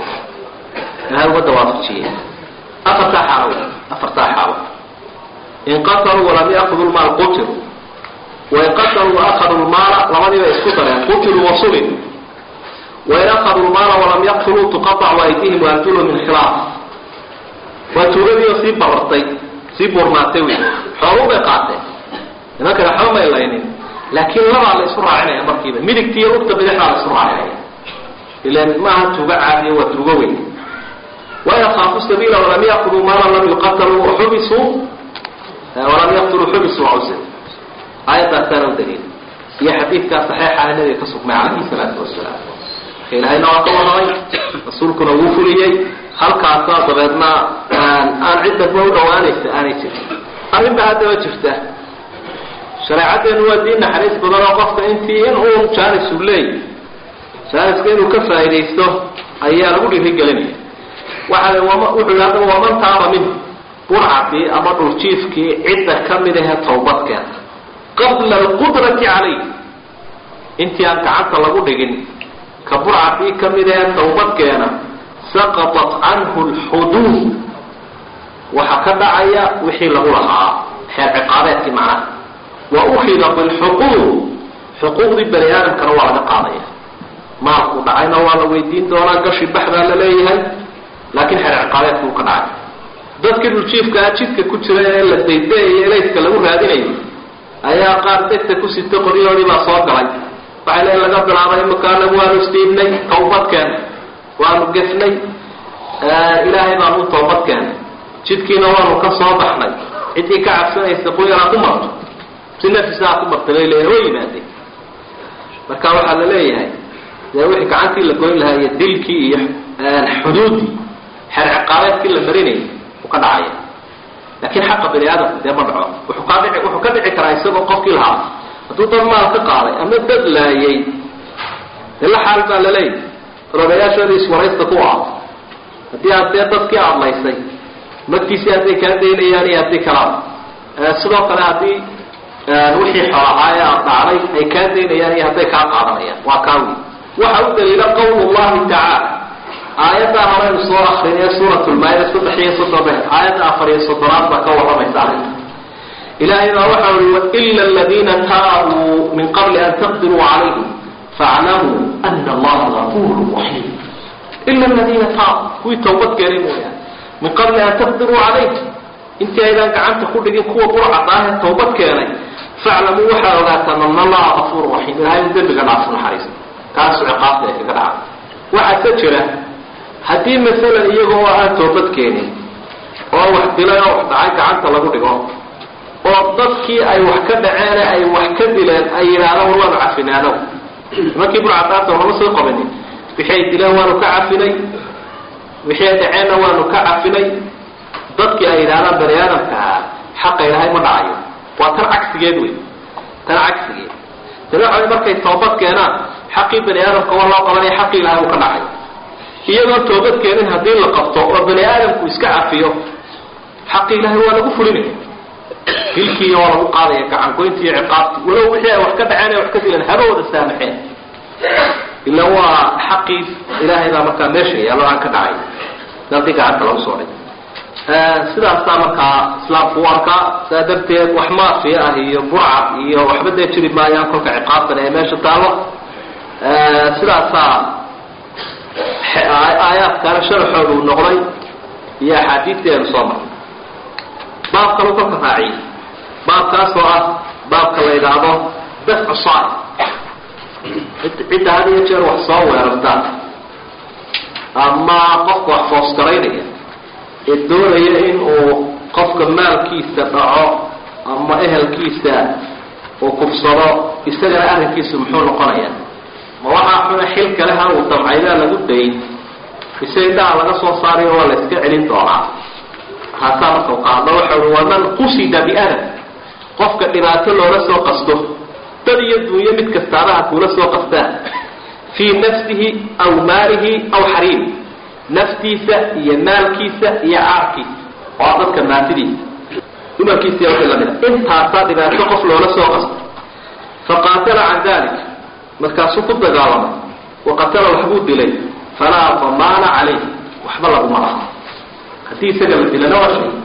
ilahay uga dawaafajiye afartaa xaalo afartaa xaalo in qataluu walam yaakudu lmaal qutiluu wain qataluu waakaduu lmaala labadiiba isku dareen qutiluu wasulin wain akaduu lmaala walam yaqtuluu tuqaacu aydihim waarjuluhum min khilaaf waa tuugadiioo sii barartay sii buurnaatay wey xooluu bay qaateen nimankana waxba may laynin laakiin labaa la isu raacinaya markiiba midigti iyo lugta bidixdaa la isu raacinaya ilan maaha tuugo caadiya waa tuugo weyn wain akhaafu sabiila walam yaquduu maala lam yuqataluu waxubisuu walam yaqtuluu xubisuu cusir aayadaasaana u daliil iyo xadiidkaa saxeexaha nabiga ka sugmay calayhi salaatu wasalaam marka ilaahayna waa ka warramay rasuulkuna wuu fuliyey halkaasa dabeedna aan ciddaba u dhawaanaysa aanay jirin arrin ba haddaba jirta shareecaddeenu waa diin naxariis badan oo qofka intii in uun jaanis uu leeyahy jaaniska inuu ka faa'iidaysto ayaa lagu dhiirigelinaya waxa wuxuu yidhi haddaba waman taaba minhu burcadii ama dhuljiifkii cidda ka mid ahe tawbadkeena qabla alqudrati calayh intii aan gacanta lagu dhigin ka burcadii ka mid ahe tawbadkeena saqatat canhu lxuduud waxaa ka dhacaya wixii lagu lahaa xeer ciqaabeedkii macnaha wa ukida bilxuquuq xuquuqdii bani aadamkana waa laga qaadaya maalku dhacayna waa la weydiin doonaa gashi baxdaa la leeyahay laakiin xeer ciqaabeedku uu ka dhacay dadkii dhuljiifkaa jidka ku jira ee la daydayayo elayska lagu raadinayo ayaa qaar degta ku sita qoryahoodii baa soo galay waxay leeyiin laga bilaabay imakaana waanu isdiibnay tawbadkeena waanu gefnay ilaahay baanu u tawbadkeenay jidkiina waanu ka soo baxnay ciddii ka cabsanaysa quyaraa ku marto si nafisa ha ku marta bay leeyahay way yimaadeen marka waxaa la leeyahay dee wixii gacantii la goyn lahaa iyo dilkii iyo xuduuddii xeer ciqaabeedkii la marinayay u ka dhacaya laakiin xaqa bani aadamku dee ma dhaco wuxuu ka dhici wuxuu ka dhici karaa isagoo qofkii lahaa hadduu dad maal ka qaaday ama dad laayay dee la xaal baa laleeyahy rogayaashooda iswaraysta ku ah haddii aad dee dadkii aadlaysay magtiisii hadday kaa daynayaan iyo haddii kalaa sidoo kale haddii wixii xoolahaa ee aad dhacday ay kaa daynayaan iyo hadday kaa qaadanayaan waa kaawi waxa u daliila qawl llahi tacaala aayaddaa horeynu soo akrinay suurat lmaayida saddex iyo soddon aayadda afar iyo soddonaad baa ka warramaysa arrinta ilahay baa waxa ui waila aladiina taabuu min qabli an taqdiruu calayhim faaclamuu ana allaha gafuru raxiim ila aladiina taabuu kuwii tawbad keenay mooyaane min qabli an taqdiruu calayhim intii aydaan gacanta ku dhigin kuwa burcadaahe tawbad keenay faclamuu waxaa ogaataan ana allaha gafuru raxiim ilahay u dembiga dhaafo naxariista kaasu ciqaabta ay kaga dhacay waxaa ka jira haddii masalan iyaga oo aan toobad keenin oo wax dilay oo wax dhacay gacanta lagu dhigo oo dadkii ay wax ka dhaceene ay wax ka dileen ay yidhaahdaan war waanu cafinaano nimankii burcadaanta lama soo qabanin wixii ay dileen waanu ka cafinay wixii ay dhaceenna waanu ka cafinay dadkii ay yidhahdaan bani aadamkaa xaqa ilahay ma dhacayo waa tan cagsigeed wey tan cagsigeed tana markay toobad keenaan xaqii bani aadamka waa loo qabanaya xaqii ilahay uu ka dhacay iyagoo toobad keenin haddii la qabto oo bani aadamku iska cafiyo xaqii ilahay waa lagu fulinaya dilkiiyo waa lagu qaadaya gacangoynti iyo ciqaabti walow wixii ay wax ka dhaceen ay wax ka dileen haba wada saamaxeen ila waa xaqii ilaahay baa markaa meesha yaalo aan ka dhacay dadii gacanta lagu soo dhig sidaasaa markaa islaamku u arkaa saa darteed wax maafiya ah iyo burcad iyo waxba dee jiri maayaan kolka ciqaabtan ee meesha taalo sidaasaa aayaadkaana sharaxooda uu noqday iyo axaadiisteenu soo maray baab kalu kolka raaciyay baabkaasoo ah baabka la yidhaahdo dafcu saai cidda had iyo jeer wax soo weerarta ama qofka wax foosgaraynaya ee doonaya in uu qofka maalkiisa dhaco ama ehelkiisa uu kufsado isagana arrinkiisu muxuu noqonaya ma waxaa xuna xil kale ha uu damcaydaa lagu dayn ise indhaha laga soo saarayo waa la iska celin doonaa haasaa marka u qaadno waxa ui waman qusida biadab qofka dhibaato loola soo qasto dad iyo dunyo mid kastaadaha kuula soo qastaan fii nafsihi aw maalihi aw xariimi naftiisa iyo maalkiisa iyo caarkiisa oo dadka maatidiisa dumarkiisa iyo wixii lamida intaasaa dhibaato qof loola soo qasto faqaatala can dalik markaasuu ku dagaalamay waqatala waxbuu dilay falaa damaana calayh waxba laguma laha haddii isaga la dilana waa shay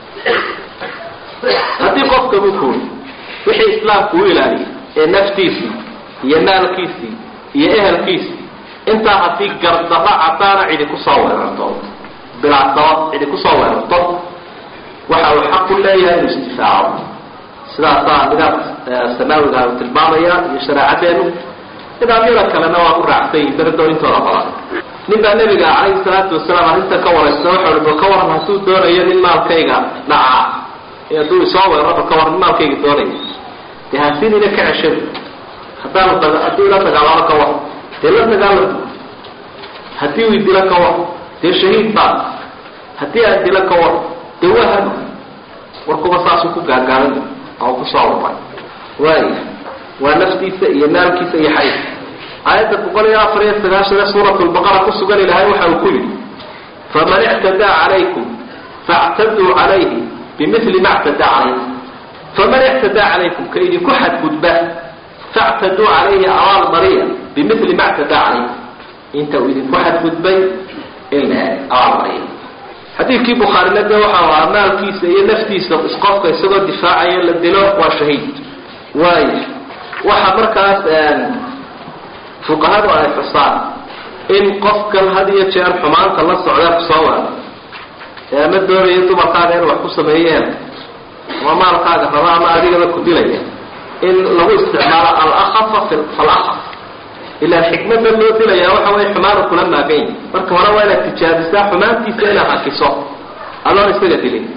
haddii qofka buu kuuri wixii islaamku u ilaaliyay ee naftiisii iyo maalkiisii iyo ehelkiisii intaa haddii gardarra caddaana cidi kusoo weerarto bilaa sabab cidi kusoo weerarto waxa uu xaq u leeyahay inuu isdifaaco sidaasaa nidaamka samaawiga uu tilmaamaya iyo shareecadeenu nidaamyada kalena waa ku raacsan yihin berdo intooda badan nin baa nabiga calayhi salaatu wasalaam arrinta ka waraysta waxa ui bal ka waran hadduu doonayo nin maalkayga dhacaa ee hadduu isoo weeraro ka waran nin maalkayga doonaya dee hasinina ka ceshada haddaanu hadduu ila dagaalamo ka war dee la dagaalamo haddii uu dilo ka war dee shahiid baa haddii aan dilo ka war dee waa hano warkuba saasuu ku gaagaaban oo kusoo waray waaya waa naftiisa iyo maalkiisa iyo xayd aayadda boqol iyo afar iyo sagaashan ee suurat lbaqara ku sugan ilahay waxa uu ku yidhi faman ictadaa calaykum faactaduu calayhi bimili ma ctadaa calaykum faman ictadaa calaykum ka idinku xadgudba factaduu calayhi abaal mariya bimili ma ctadaa calaykum inta uu idinku xadgudbay in abaal mariya xadiidkii bukhaarina de waxau ahaa maalkiisa iyo naftiisa qofka isagoo difaacaya la dilo waa shahiid waaya waxa markaas fuqahadu ay xusaan in qofkan had iyo jeer xumaanta la socda kusoo waado ee ama doonaya dumarkaaga in wax ku sameeyeen ama maalkaaga raba ama adigaba ku dilaya in lagu isticmaalo alakafa falakaf ilaa xikmada loo dilaya waxa way xumaanu kula maagan yahi marka hore waa inaad tijaabisaa xumaantiisa inaad hakiso adoon isaga dilin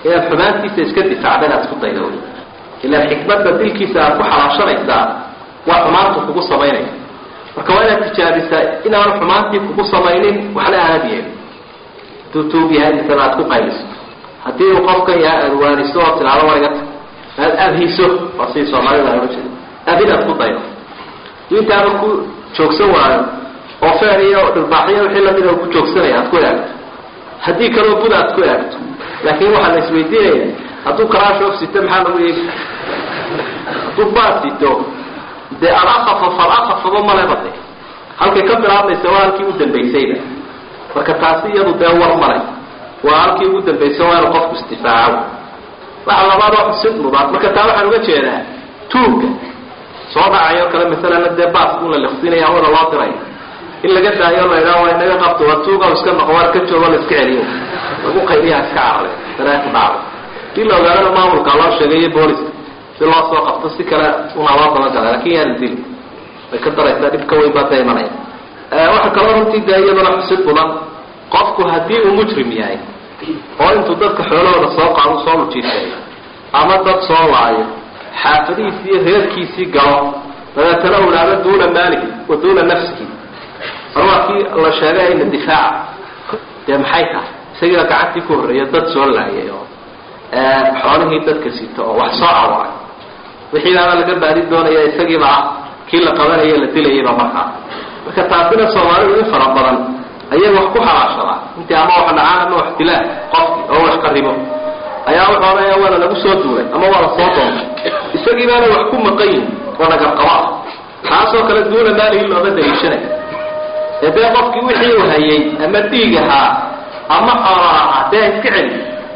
inaad xumaantiisa iska difaacda inaad isku dayda wey ilaan xikmadda dilkiisa aad ku xalaashanaysaa waa xumaantu kugu samaynaya marka waa inaad tijaabisaa inaanu xumaantii kugu samaynin waxna aanad yeelin haduu tuug yahay misana aad ku qayliso haddii uu qofkan yahay aad waaniso oo tilaado wariga ta aad abhiso waa sidii soomaalida ohan jira abhin aad ku daydo intaaba ku joogsan waayo oo feer iyo dhirbaaxyo wixii lamida ku joogsanaya aad ku eegto haddii kaloo bud aad ku eegto laakiin waxaa la isweydiinaya hadduu karaashoof sito maxaa lagu eegi hadduu baad sito dee alakafa falakafaba maleba de halkay ka bilaabmaysa waa halkii u dambaysayba marka taasi iyadu dee war male waa halkii ugu dambaysa waa inu qofku isdifaaco waxa labaad oo xusid mudan marka taa waxaan uga jeedaa tuugga soo dhacayo kale masalana dee baaskun la liqsinaya hawada loo diray in laga daayo la idhaha waa inaga qabto waa tuuga iska noqo waar ka joogo la iska celiyo lagu qayliyaha iska carare daree ku dhacday dii la ogaadana maamulka loo sheegayo booliska si loo soo qabto si kale una loo dabagala lakin yaana dili way ka daraysaa dhib ka weyn baa da imanaya waxa kaloo runtii dee iyaduna xusid mudan qofku haddii uu mujrim yahay oo intuu dadka xoolahooda soo qaado soo lujiiseeyo ama dad soo laayo xaafadihiisi iyo reerkiisii galo dabeetana ulaado duuna maalihi wa duuna nafsihi mar waa kii la sheegay ina difaaca dee maxay tahay isagiiba gacantii ku horreeya dad soo laayay oo xoolihii dadka sito oo wax soo awaray wixiibaaba laga baadi doonaya isagiiba ah kii la qabanayo la dilayayba markaa marka taasina soomaalidu in fara badan ayay wax ku halaashadaa intii ama wax dhacaan ama wax dilaan qofkii oo wax qarimo ayaa wuxuu odhanaya waana lagu soo duulay ama waa la soo doontay isagii baana wax ku maqan yihin oo nagarqaba ah taasoo kale duuna maalihi looma daliishanay ee dee qofkii wixii uu hayay ama dhiig ahaa ama xoola ahaa dee iska celi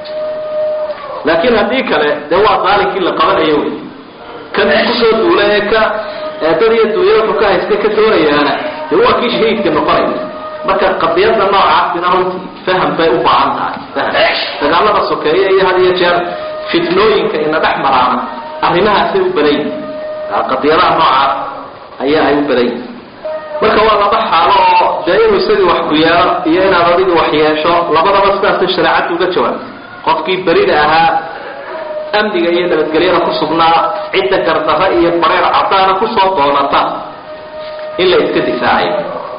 laakiin haddii kale dee waa daalinkii la qabanayo wey kan kusoo duula ee ka dad iyo duunya wuxuu ka haysta ka doonayaana dee waa kii shahiidka noqonaya marka qadiyada noocaasina runtii faham bay u baahan tahay faham dagaalada sokeeya iyo had iyo jeer fitnooyinka ina dhex maraana arrimahaasay u badan yihin qadiyadaha noocaas ayaa ay u badan yihin marka waa laba xaalo oo dee inuu isagii wax ku yeelo iyo inaad adigi wax yeesho labadaba sidaasay shareecaddu uga jawaabtay qofkii berida ahaa amniga iyo nabadgelyada ku sugnaa cidda gardarra iyo bareer caddaana kusoo doonata in la iska difaacayo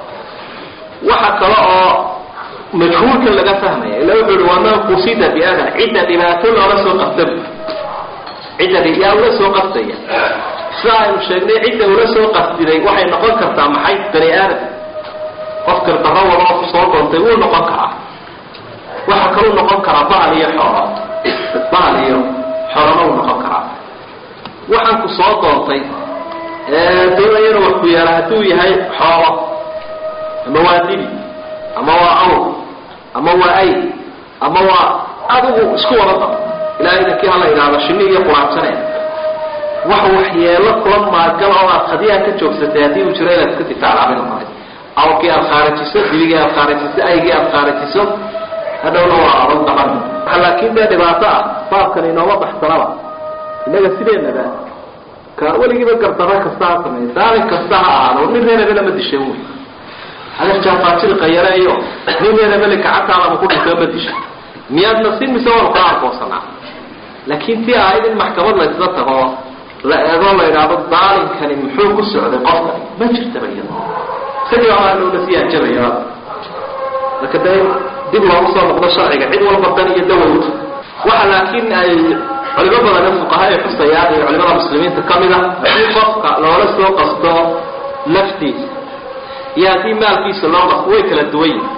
waxa kale oo majhuulka laga fahmaya ila wuxuu ihi waa man qusida biadan cidda dhibaato loola soo qastab cidda yaa ula soo qastaya sida aynu sheegnay cidda ula soo qasdiday waxay noqon kartaa maxay bani aadam qof gardarro wada oo kusoo doontay wuu noqon karaa waxa kaluu noqon karaa bahal iyo xoolo bahal iyo xoolona wuu noqon karaa waxaan ku soo doontay doonayana wax ku yaala hadduu yahay xoolo ama waa dibi ama waa awr ama waa ay ama waa adigu isku wada dab ilaahay idankii hala idhaahdo shinni iyo quraabsane wax waxyeelo kula maagal oo aad hadiyaa ka joogsatay haddii uu jiro inaad iska difaaclaabin maray awrkii aad khaarajiso dibigii aad khaarajiso aygii aad khaarajiso hadhowna waa adag daban laakiin dee dhibaato ah baabkan inooma baxsanaba innaga sideenaba ka weligiiba gardarro kasta ha sameeya daalin kasta ha ahaado nin reeraba lama dishan wey adeerjaafaajilqayare iyo nin reerabeli gacantaadaba ku dhintay ma disha miyaadna si mise waanu kala arkoonsanaa laakiin tii ahayd in maxkamad la isla tago la eego la idhaahdo daalinkani muxuu ku socday qofkani ma jirtaba iyado isagii baa loola sii hanjabaya marka dee dib loogu soo noqdo sharciga cid walba dan iyo dawowta waxa laakiin ay culimo badan fuqaha ay xusayaan iyo culimada muslimiinta ka mid a in qofka loola soo qasto laftiisa iyo haddii maalkiisa loo qasto way kala duwan yihin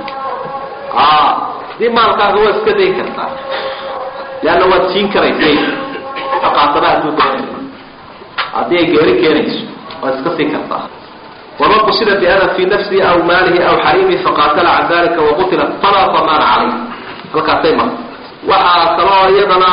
haddii maalkaaga waa iska dayn kartaa leanna waad siin karaysay aqaasaba hadduu doonay haddii ay geeri keenayso waad iska siin kartaa waman qusida biada fi nafsihi aw maalihi aw xariimihi faqaatala can dalika waqutila falaa damaana calayh halkaasay marta waxaa kaloo iyadana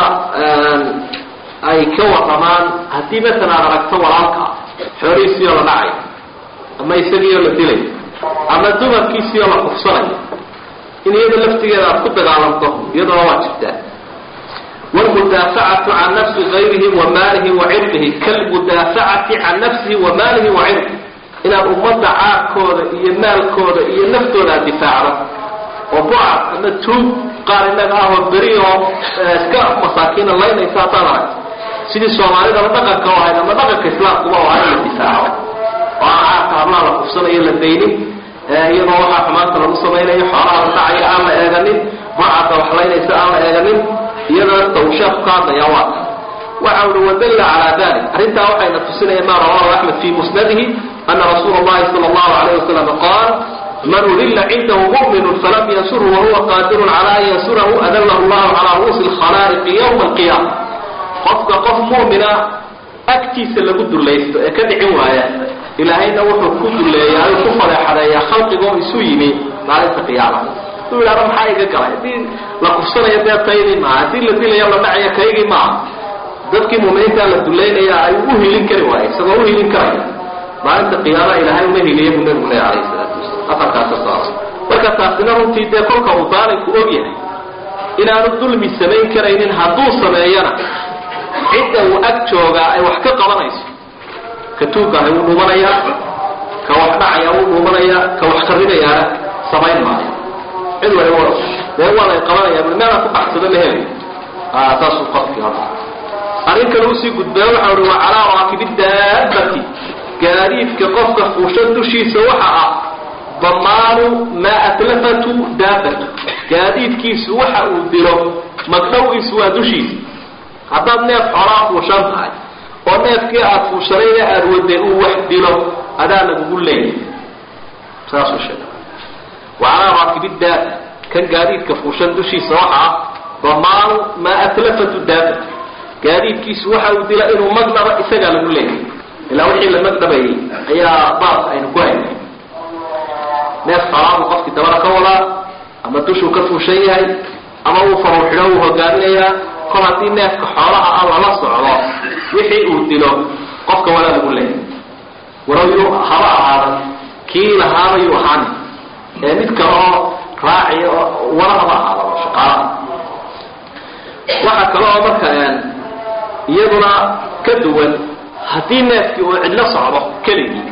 ay ka waramaan haddii masalan aad aragto walaalka xoolihiisii oo la dhacay ama isagii oo la dilay ama dumarkiisii oo la kufsanayo in iyada laftigeeda aad ku dagaalamto iyadoo waa jirtaa wlmudaafacatu can nafsi gayrihi wa maalihi wa cirdihi kalmudaafacati can nafsihi wa maalihi wa cirdihi inaad ummadda caarkooda iyo maalkooda iyo naftooda aad difaacdo oo bucad ama tuug qaar innaga ah oo beri oo iska masaakiina laynaysa haddaad aragto sidii soomaalidaba dhaqanka u ahayd ama dhaqanka islaamkuba u ahayd in la difaaco oo aan caarka hablaha la kufsanayo la daynin iyadoo waxaa xumaanta lagu samaynayo xoolaha la dhacaya aan la eeganin burcadda wax laynaysa aan la eeganin iyadoo tawsheeku ka hadlaya waa waxa uhi wadalla calaa dalik arrintaa waxayna tusinaya ma rawahu axmed fi musnadihi ana rasuula allahi sala allahu alayh wasalam qaal man udilla cindahu mu'minu falam yansurhu wahuwa qaadirun cala an yansurahu adallahu llahu calaa ru'uusi alkhalaa'iqi yowma alqiyaama qofka qof mu'mina agtiisa lagu dullaysto ee ka dhicin waaya ilaahayna wuxuu ku dulleeya ayuu ku fadeexadeeyaa khalqigoo isu yimi maalinta qiyaama haduu yidhahdo maxaa iga galay haddii la kufsanayo dee taydii maaha haddii la dilayo la dhacayo kaygii maaha dadkii muuminiintaa la dullaynaya ay u hilin kari waaye isagoo u hilin karaya maalinta qiyaama ilaahay uma hiliya buu nabigu leeya alayhi salaatu wasalam afarkaasa saara marka taasina runtii dee kolka uu daalimku og yahay inaanu dulmi samayn karaynin hadduu sameeyana cidda uu ag joogaa ay wax ka qabanayso ka tuugaahay wuu dhuumanayaa ka wax dhacaya wuu dhuumanayaa ka wax qarinayaana samayn maayo cid waliba dee waa lay qabanaya bui meelaan ku baxsado ma helayo saasuu qofkii hada arrin kale usii gudbaa waxa uhi wa calaa raakibi daabati gaadiidka qofka fuushan dushiisa waxa ah damaanu maa atlafatu daabatu gaadiidkiisu waxa uu dilo magdhowiisu waa dushiisa haddaad neef xoolaa fuushan tahay oo neefkii aad fuushanayna aada waday uu wax dilo adaa lagugu leeyahay saasuu sheegay wa calaa raakibi daaba kan gaadiidka fuushan dushiisa waxa ah damaanu maa atlafatu daabatu gaadiidkiisu waxa uu dila inuu magdhaba isagaa lagu leeyahay ilaa wixii la magdhabayay ayaa baas aynu ku haynay neef xoolaabuu qofkii dabada ka wadaa ama dushuu ka fuushan yahay ama uu faruur xidho uu hogaaminayaa kol haddii neefka xoolaha ah lala socdo wixii uu dilo qofka walaa lagu leeyahay walow yuu haba ahaadan kii lahaaba yuu ahaani ee mid kale oo raaciya oo wala haba ahaadaba shaqaalaha waxaa kale oo marka iyaduna ka duwan haddii neefkii uu cidlo socdo keligii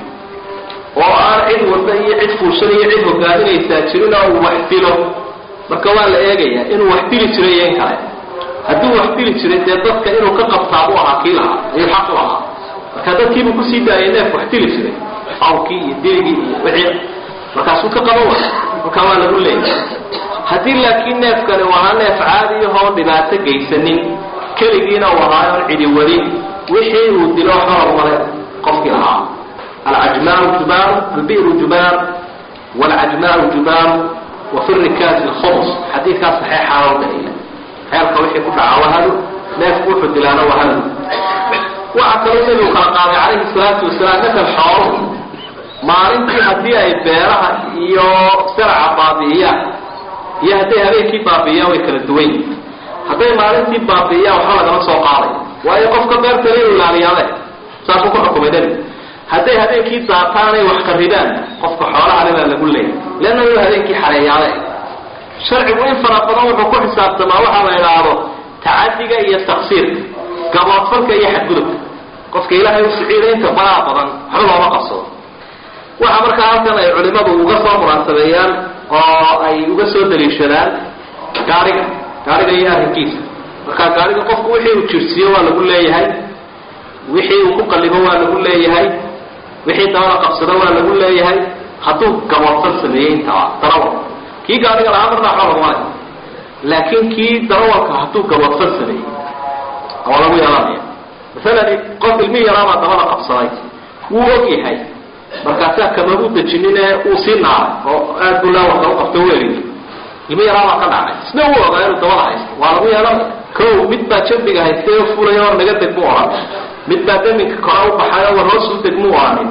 oo aan cid wada iyo cid fuushan iyo cid hogaaminaysaa jirin oo uu wax dilo marka waa la eegayaa inuu wax dili jiray iyo in kale hadduu wax dili jiray dee dadka inuu ka qabtaabuu ahaa kii lahaa ayuu xaq u lahaa marka dadkiibuu kusii daayay neef wax dili jiray awkii iyo diligii iyo wixii markaasuu ka qaban waaya markaa waa lagu leeyahay haddii laakiin neefkani uu ahaa neef caadiyahoo dhibaato geysanin keligiina uu ahaa oon cidi wadin wixii uu dilo xorog male qofkii lahaa alcajmaaru jubaaru albi'ru jubaar waalcajmaaru jubaaru wa fi rikaasi alkhumus xadiidkaas saxeexaa oo daliila xeelka wixii ku dhaca wahadu neefku wuxuu dilaana wahadu waxaa kaloo nebigu kala qaaday calayhi salaatu wasalaam masal xooluhu maalintii haddii ay beeraha iyo saraca baabi'iyaan iyo hadday habeenkii baabi'iyaan way kala duwan yihin hadday maalintii baabi'iyaan waxba lagama soo qaaday waayo qofka beertale inu ilaaliyaade saasuu ku xukumay nebigu hadday habeenkii daataanay wax qarribaan qofka xoolaha le baa lagu leeyay leanna inuu habeenkii xareeyaade sharcigu in fara badan wuxuu ku xisaabtamaa waxaa la idhaahdo tacadiga iyo taqsiirka gaboodfalka iyo xadgudubka qofka ilaahay u siciida inta baraa badan waxba looma qabsado waxa markaa halkan ay culimadu uga soo munaasabeeyaan oo ay uga soo daliishadaan gaariga gaariga iyo arrinkiisa marka gaariga qofku wixii uu jirsiiyo waa lagu leeyahay wixii uu ku qalibo waa lagu leeyahay wixii dabada qabsado waa lagu leeyahay hadduu gaboodsan sameeyey intaba darawal kii gaariga lahaa marnaa xoog male laakiin kii darawalka hadduu gaboodsan sameeyey waa lagu yeelanaya masalan qof ilmi yaraabaa dabada qabsaday wuu og yahay markaasaa kamagu dejinin ee uu sii naaray oo aad buu laawarka u qabto weeligi ilmi yaraabaa ka dhacay isna uu ogaa inuu dabada haysto waa lagu yeelanaya ko mid baa jambiga haystay oo fulay oo naga deg mu ohan mid baa daminka kora u baxay oo war hoosuu deg mu ohanin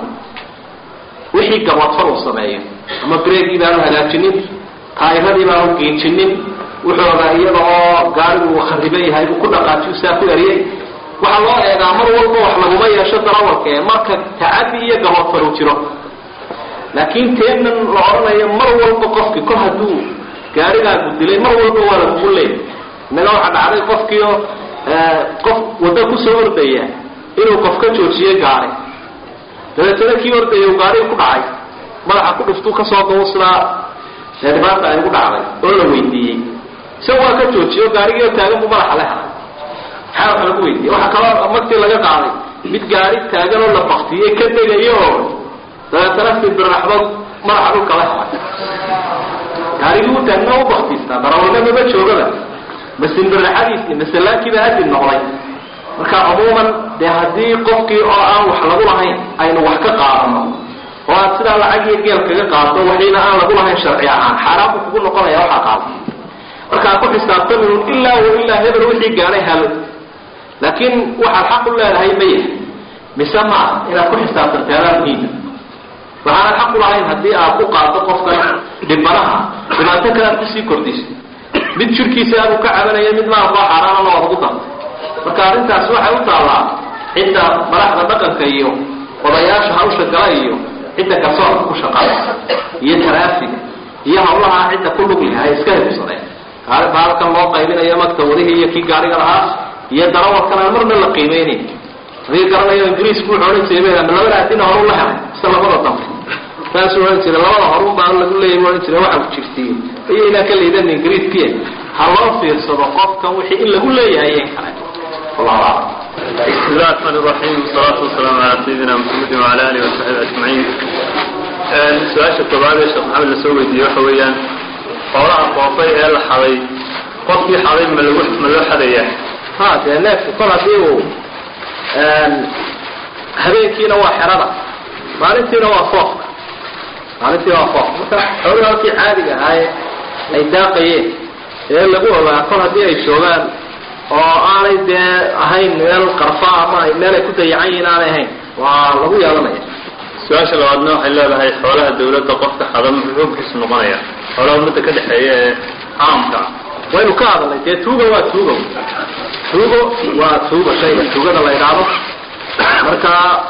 wixii gaboodfal uu sameeyo ama breegii baanu hagaajinin taayiradii baanu geejinin wuxuu ogaa iyada oo gaarigu khariban yahay uu ku dhaqaajiyu saa ku eriyey waxaa loo eegaa mar walba wax laguma yeesho darawalka ee marka tacadi iyo gaboodfal uu jiro laakiin teenan la odhanayo mar walba qofki kol hadduu gaarigaagu dilay mar walba waa lagugu leey inaga waxaa dhacday qofkiio qof waddo kusoo ordaya inuu qof ka joojiyo gaari dabeetana kii ordaya u gaariga ku dhacay madaxa ku dhuftuu kasoo dawsidaa ee dhibaata ay ugu dhacday oo la weydiiyey isaga waa ka joojiyo gaarigii oo taagan buu madaxa le helay maxaa wax lagu weydiiye waxaa kaloo magtii laga qaaday mid gaari taagan oo la baktiyey ka degayo oo dabeetana simbirraxdood madaxa dhulka la helay gaarigii u taagna u baktiistaa darawalna maba joogaba ma simbirraxadiisii masalaakiiba hadib noqday marka cumuuman dee haddii qofkii oo aan wax lagu lahayn aynu wax ka qaadano oo aad sidaa lacag iyo geel kaga qaado waxiina aan lagu lahayn sharci ahaan xaaraan buu kugu noqonaya waxaa qaado markaa ku xisaabtamin ilaa wa ilaa hebel wixii gaadhay halo laakiin waxaad xaq u leedahay ma yahay mise ma ah inaad ku xisaabtantay adaa muhiima waxaanad xaq u lahayn haddii aad ku qaado qofkan dhibanaha dhibaato kale aad kusii kordhiso mid jirkiisa aanu ka cabanaya mid maalkoo xaaraanana waad ugu dartay marka arrintaas waxay u taallaa cidda madaxda dhaqanka iyo odayaasha hawsha gala iyo cidda garsoorka ku shaqada iyo taraafiga iyo hawlaha cidda ku lug leh ay iska hibsadeen baalkan loo qaybinayo magta wadihii iyo kii gaariga lahaa iyo darawalkan aan marna la qiimeynayn adiga garanayo ingiriisku wuxuu odhan jiray ma labada adina horu la helay mise labada dambe saasuu odhan jiray labada horun baa lagu leeyay odhan jiray waxa ku jirtiy iyo inaa ka liidan ingiriiskiya ha loo fiirsado qofkan wixii in lagu leeyahay iyo kale wallahu aclam بسم الله الرحمن الرحيم والصلاة والسلام على سيدنا محمد وعلى آله وصحبه أجمعين su-aasha koobaad ee sheekh maxamed lasoo weydiiyey waxa weeyaan xoolaha qoofay ee la xaday qofkii xaday ma lagu ma loo xadayaa ha dee neefku kol haddii uu habeenkiina waa xerada maalintiina waa foofka maalintiina waa foofka marka xooluhu halkii caadiga ahaaye ay daaqayeen ee lagu ogaa kol haddii ay joogaan oo aanay dee ahayn meel qarfa ama meel ay ku dayacan yihiin aanay ahayn waa lagu yeelanaya su-aasha labaadna waxay leedahay xoolaha dawladda qofka xada muxuu xoogkiisu noqonaya xoolaha ummadda ka dhexeeya ee caamka waynu ka hadalnay dee tuuga waa tuugo tuugo waa tuugo shayga tuugada la idhaahdo marka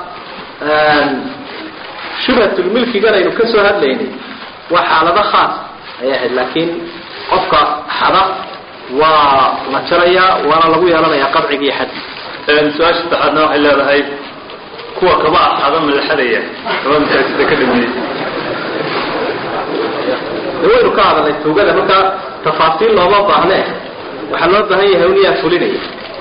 shubhatulmilkigan aynu ka soo hadlaynay waa xaalado khaas ayay ahayd laakiin qofka xada waa la jarayaa waana lagu yeelanayaa qadciga iyo xaddi su-aasha saddexaadna waxay leedahay kuwa kaba axada ma la xadaya kaba masaajida ka dhameeyey de waynu ka hadalnay tuugada marka tafaasiil looma baahne waxaa loo baahan yahay uniyaa fulinaya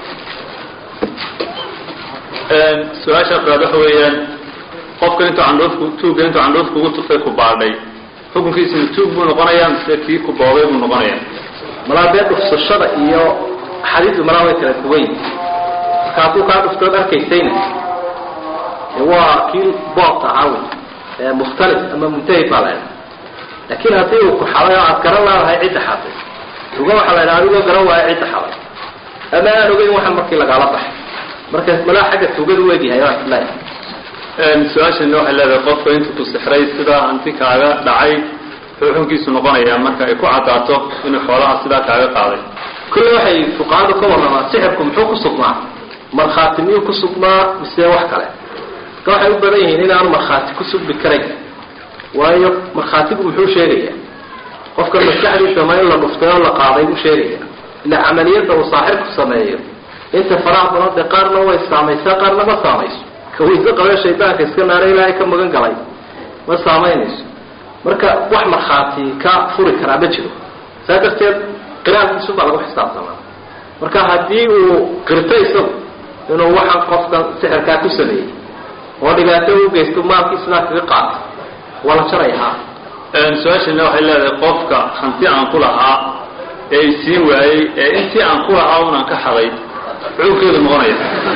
su-aasha afraad waxa weeyaan qofka intuu candhuufku tuugga intuu candhuufku ugu tufay ku baadhay xukunkiisina tuug buu noqonayaa mise kii ku boobay buu noqonayaa malaa dee dhufsashada iyo xadiidu malaa way kala duwan yihin marka hadduu kaa dhuftood arkaysayna waa kii boobta ahaa wey ee mukhtalif ama muntahid baa la ydhaha laakiin haddii uu ku xaday oo aad garan laadahay cidda xaday tuga waxaa la ydhaha adigoo garan waayo cidda xaday ama aan ogeyn waxan markii lagaala baxay marka malaa xagga tugadu weegyahay waa isleeyahay su-aashana waxay leedahay qofka intuu ku sixray sidaa hanti kaaga dhacay xukunkiisu noqonayaa marka ay ku caddaato inuu xoolaha sidaa kaaga qaaday kulle waxay fuqahadu ka warramaan sixirku muxuu ku sugnaa markhaati miyuu ku sugnaa mise wax kale marka waxay u badan yihiin inaanu markhaati ku sugmi karayn waayo markhaatigu muxuu sheegayaa qofka maskaxdiisa ma in la dhuftay oo la qaaday buu sheegaya ila camaliyadda uu saaxirku sameeyo inta faraha badan dee qaarna way saamaysaa qaarna ma saamayso ka weyse qabee shaydaanka iska naara ilaahay ka magan galay ma saamaynayso marka wax markhaati ka furi karaa ma jiro saa darteed qiraalkiisu baa lagu xisaabtamaa marka haddii uu qirto isagu inuu waxaan qofkan sixirkaa ku sameeyey oo dhibaato u geysto maalkii sidaa kaga qaata waa la jaraya ha su-aashana waxay leedahay qofka hanti aan ku lahaa ee isiin waayey ee intii aan ku lahaa unaan ka xaday xukunkeedu noqonaya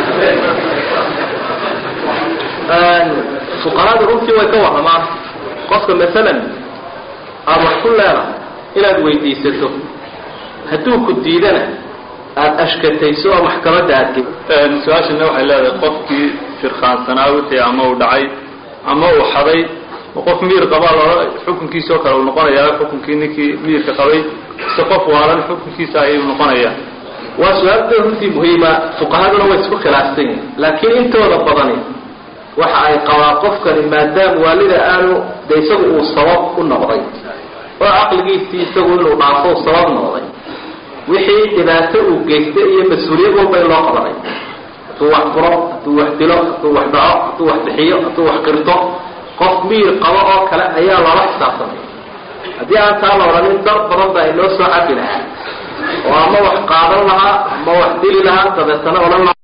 fuqarada runtii way ka warramaan qofka masalan aada wax ku leedahay inaad weydiisato hadduu ku diidana aada ashkatayso oo maxkamadda aadge su-aashana waxay leedahay qofkii firkaansanaa wixii ama uu dhacay ama uu xaday qof miir qabaa loola xukunkiisao kale uu noqonayaa xukunkii ninkii miirka qabay mise qof waalan xukunkiisa ayuu noqonayaa waa su-aalda runtii muhiima fuqahaduna way isku khilaafsan yihin laakiin intooda badani waxa ay qabaa qofkani maadaama waalida aanu de isagu uu sabab u noqday oo caqligiisii isagu inuu dhaafo sabab noqday wixii dhibaato uu geystay iyo mas-uuliyad walba in loo qabanay hadduu wax furo hadduu wax dilo hadduu wax dhaco hadduu wax bixiyo hadduu wax qirto qof miir qabo oo kale ayaa loola xisaabtamay haddii aan taa la odhanin dar badan baa inoo soo cabi lahaa oo ama wax qaadan lahaa ama wax dili lahaa dabeetana odhan lahaa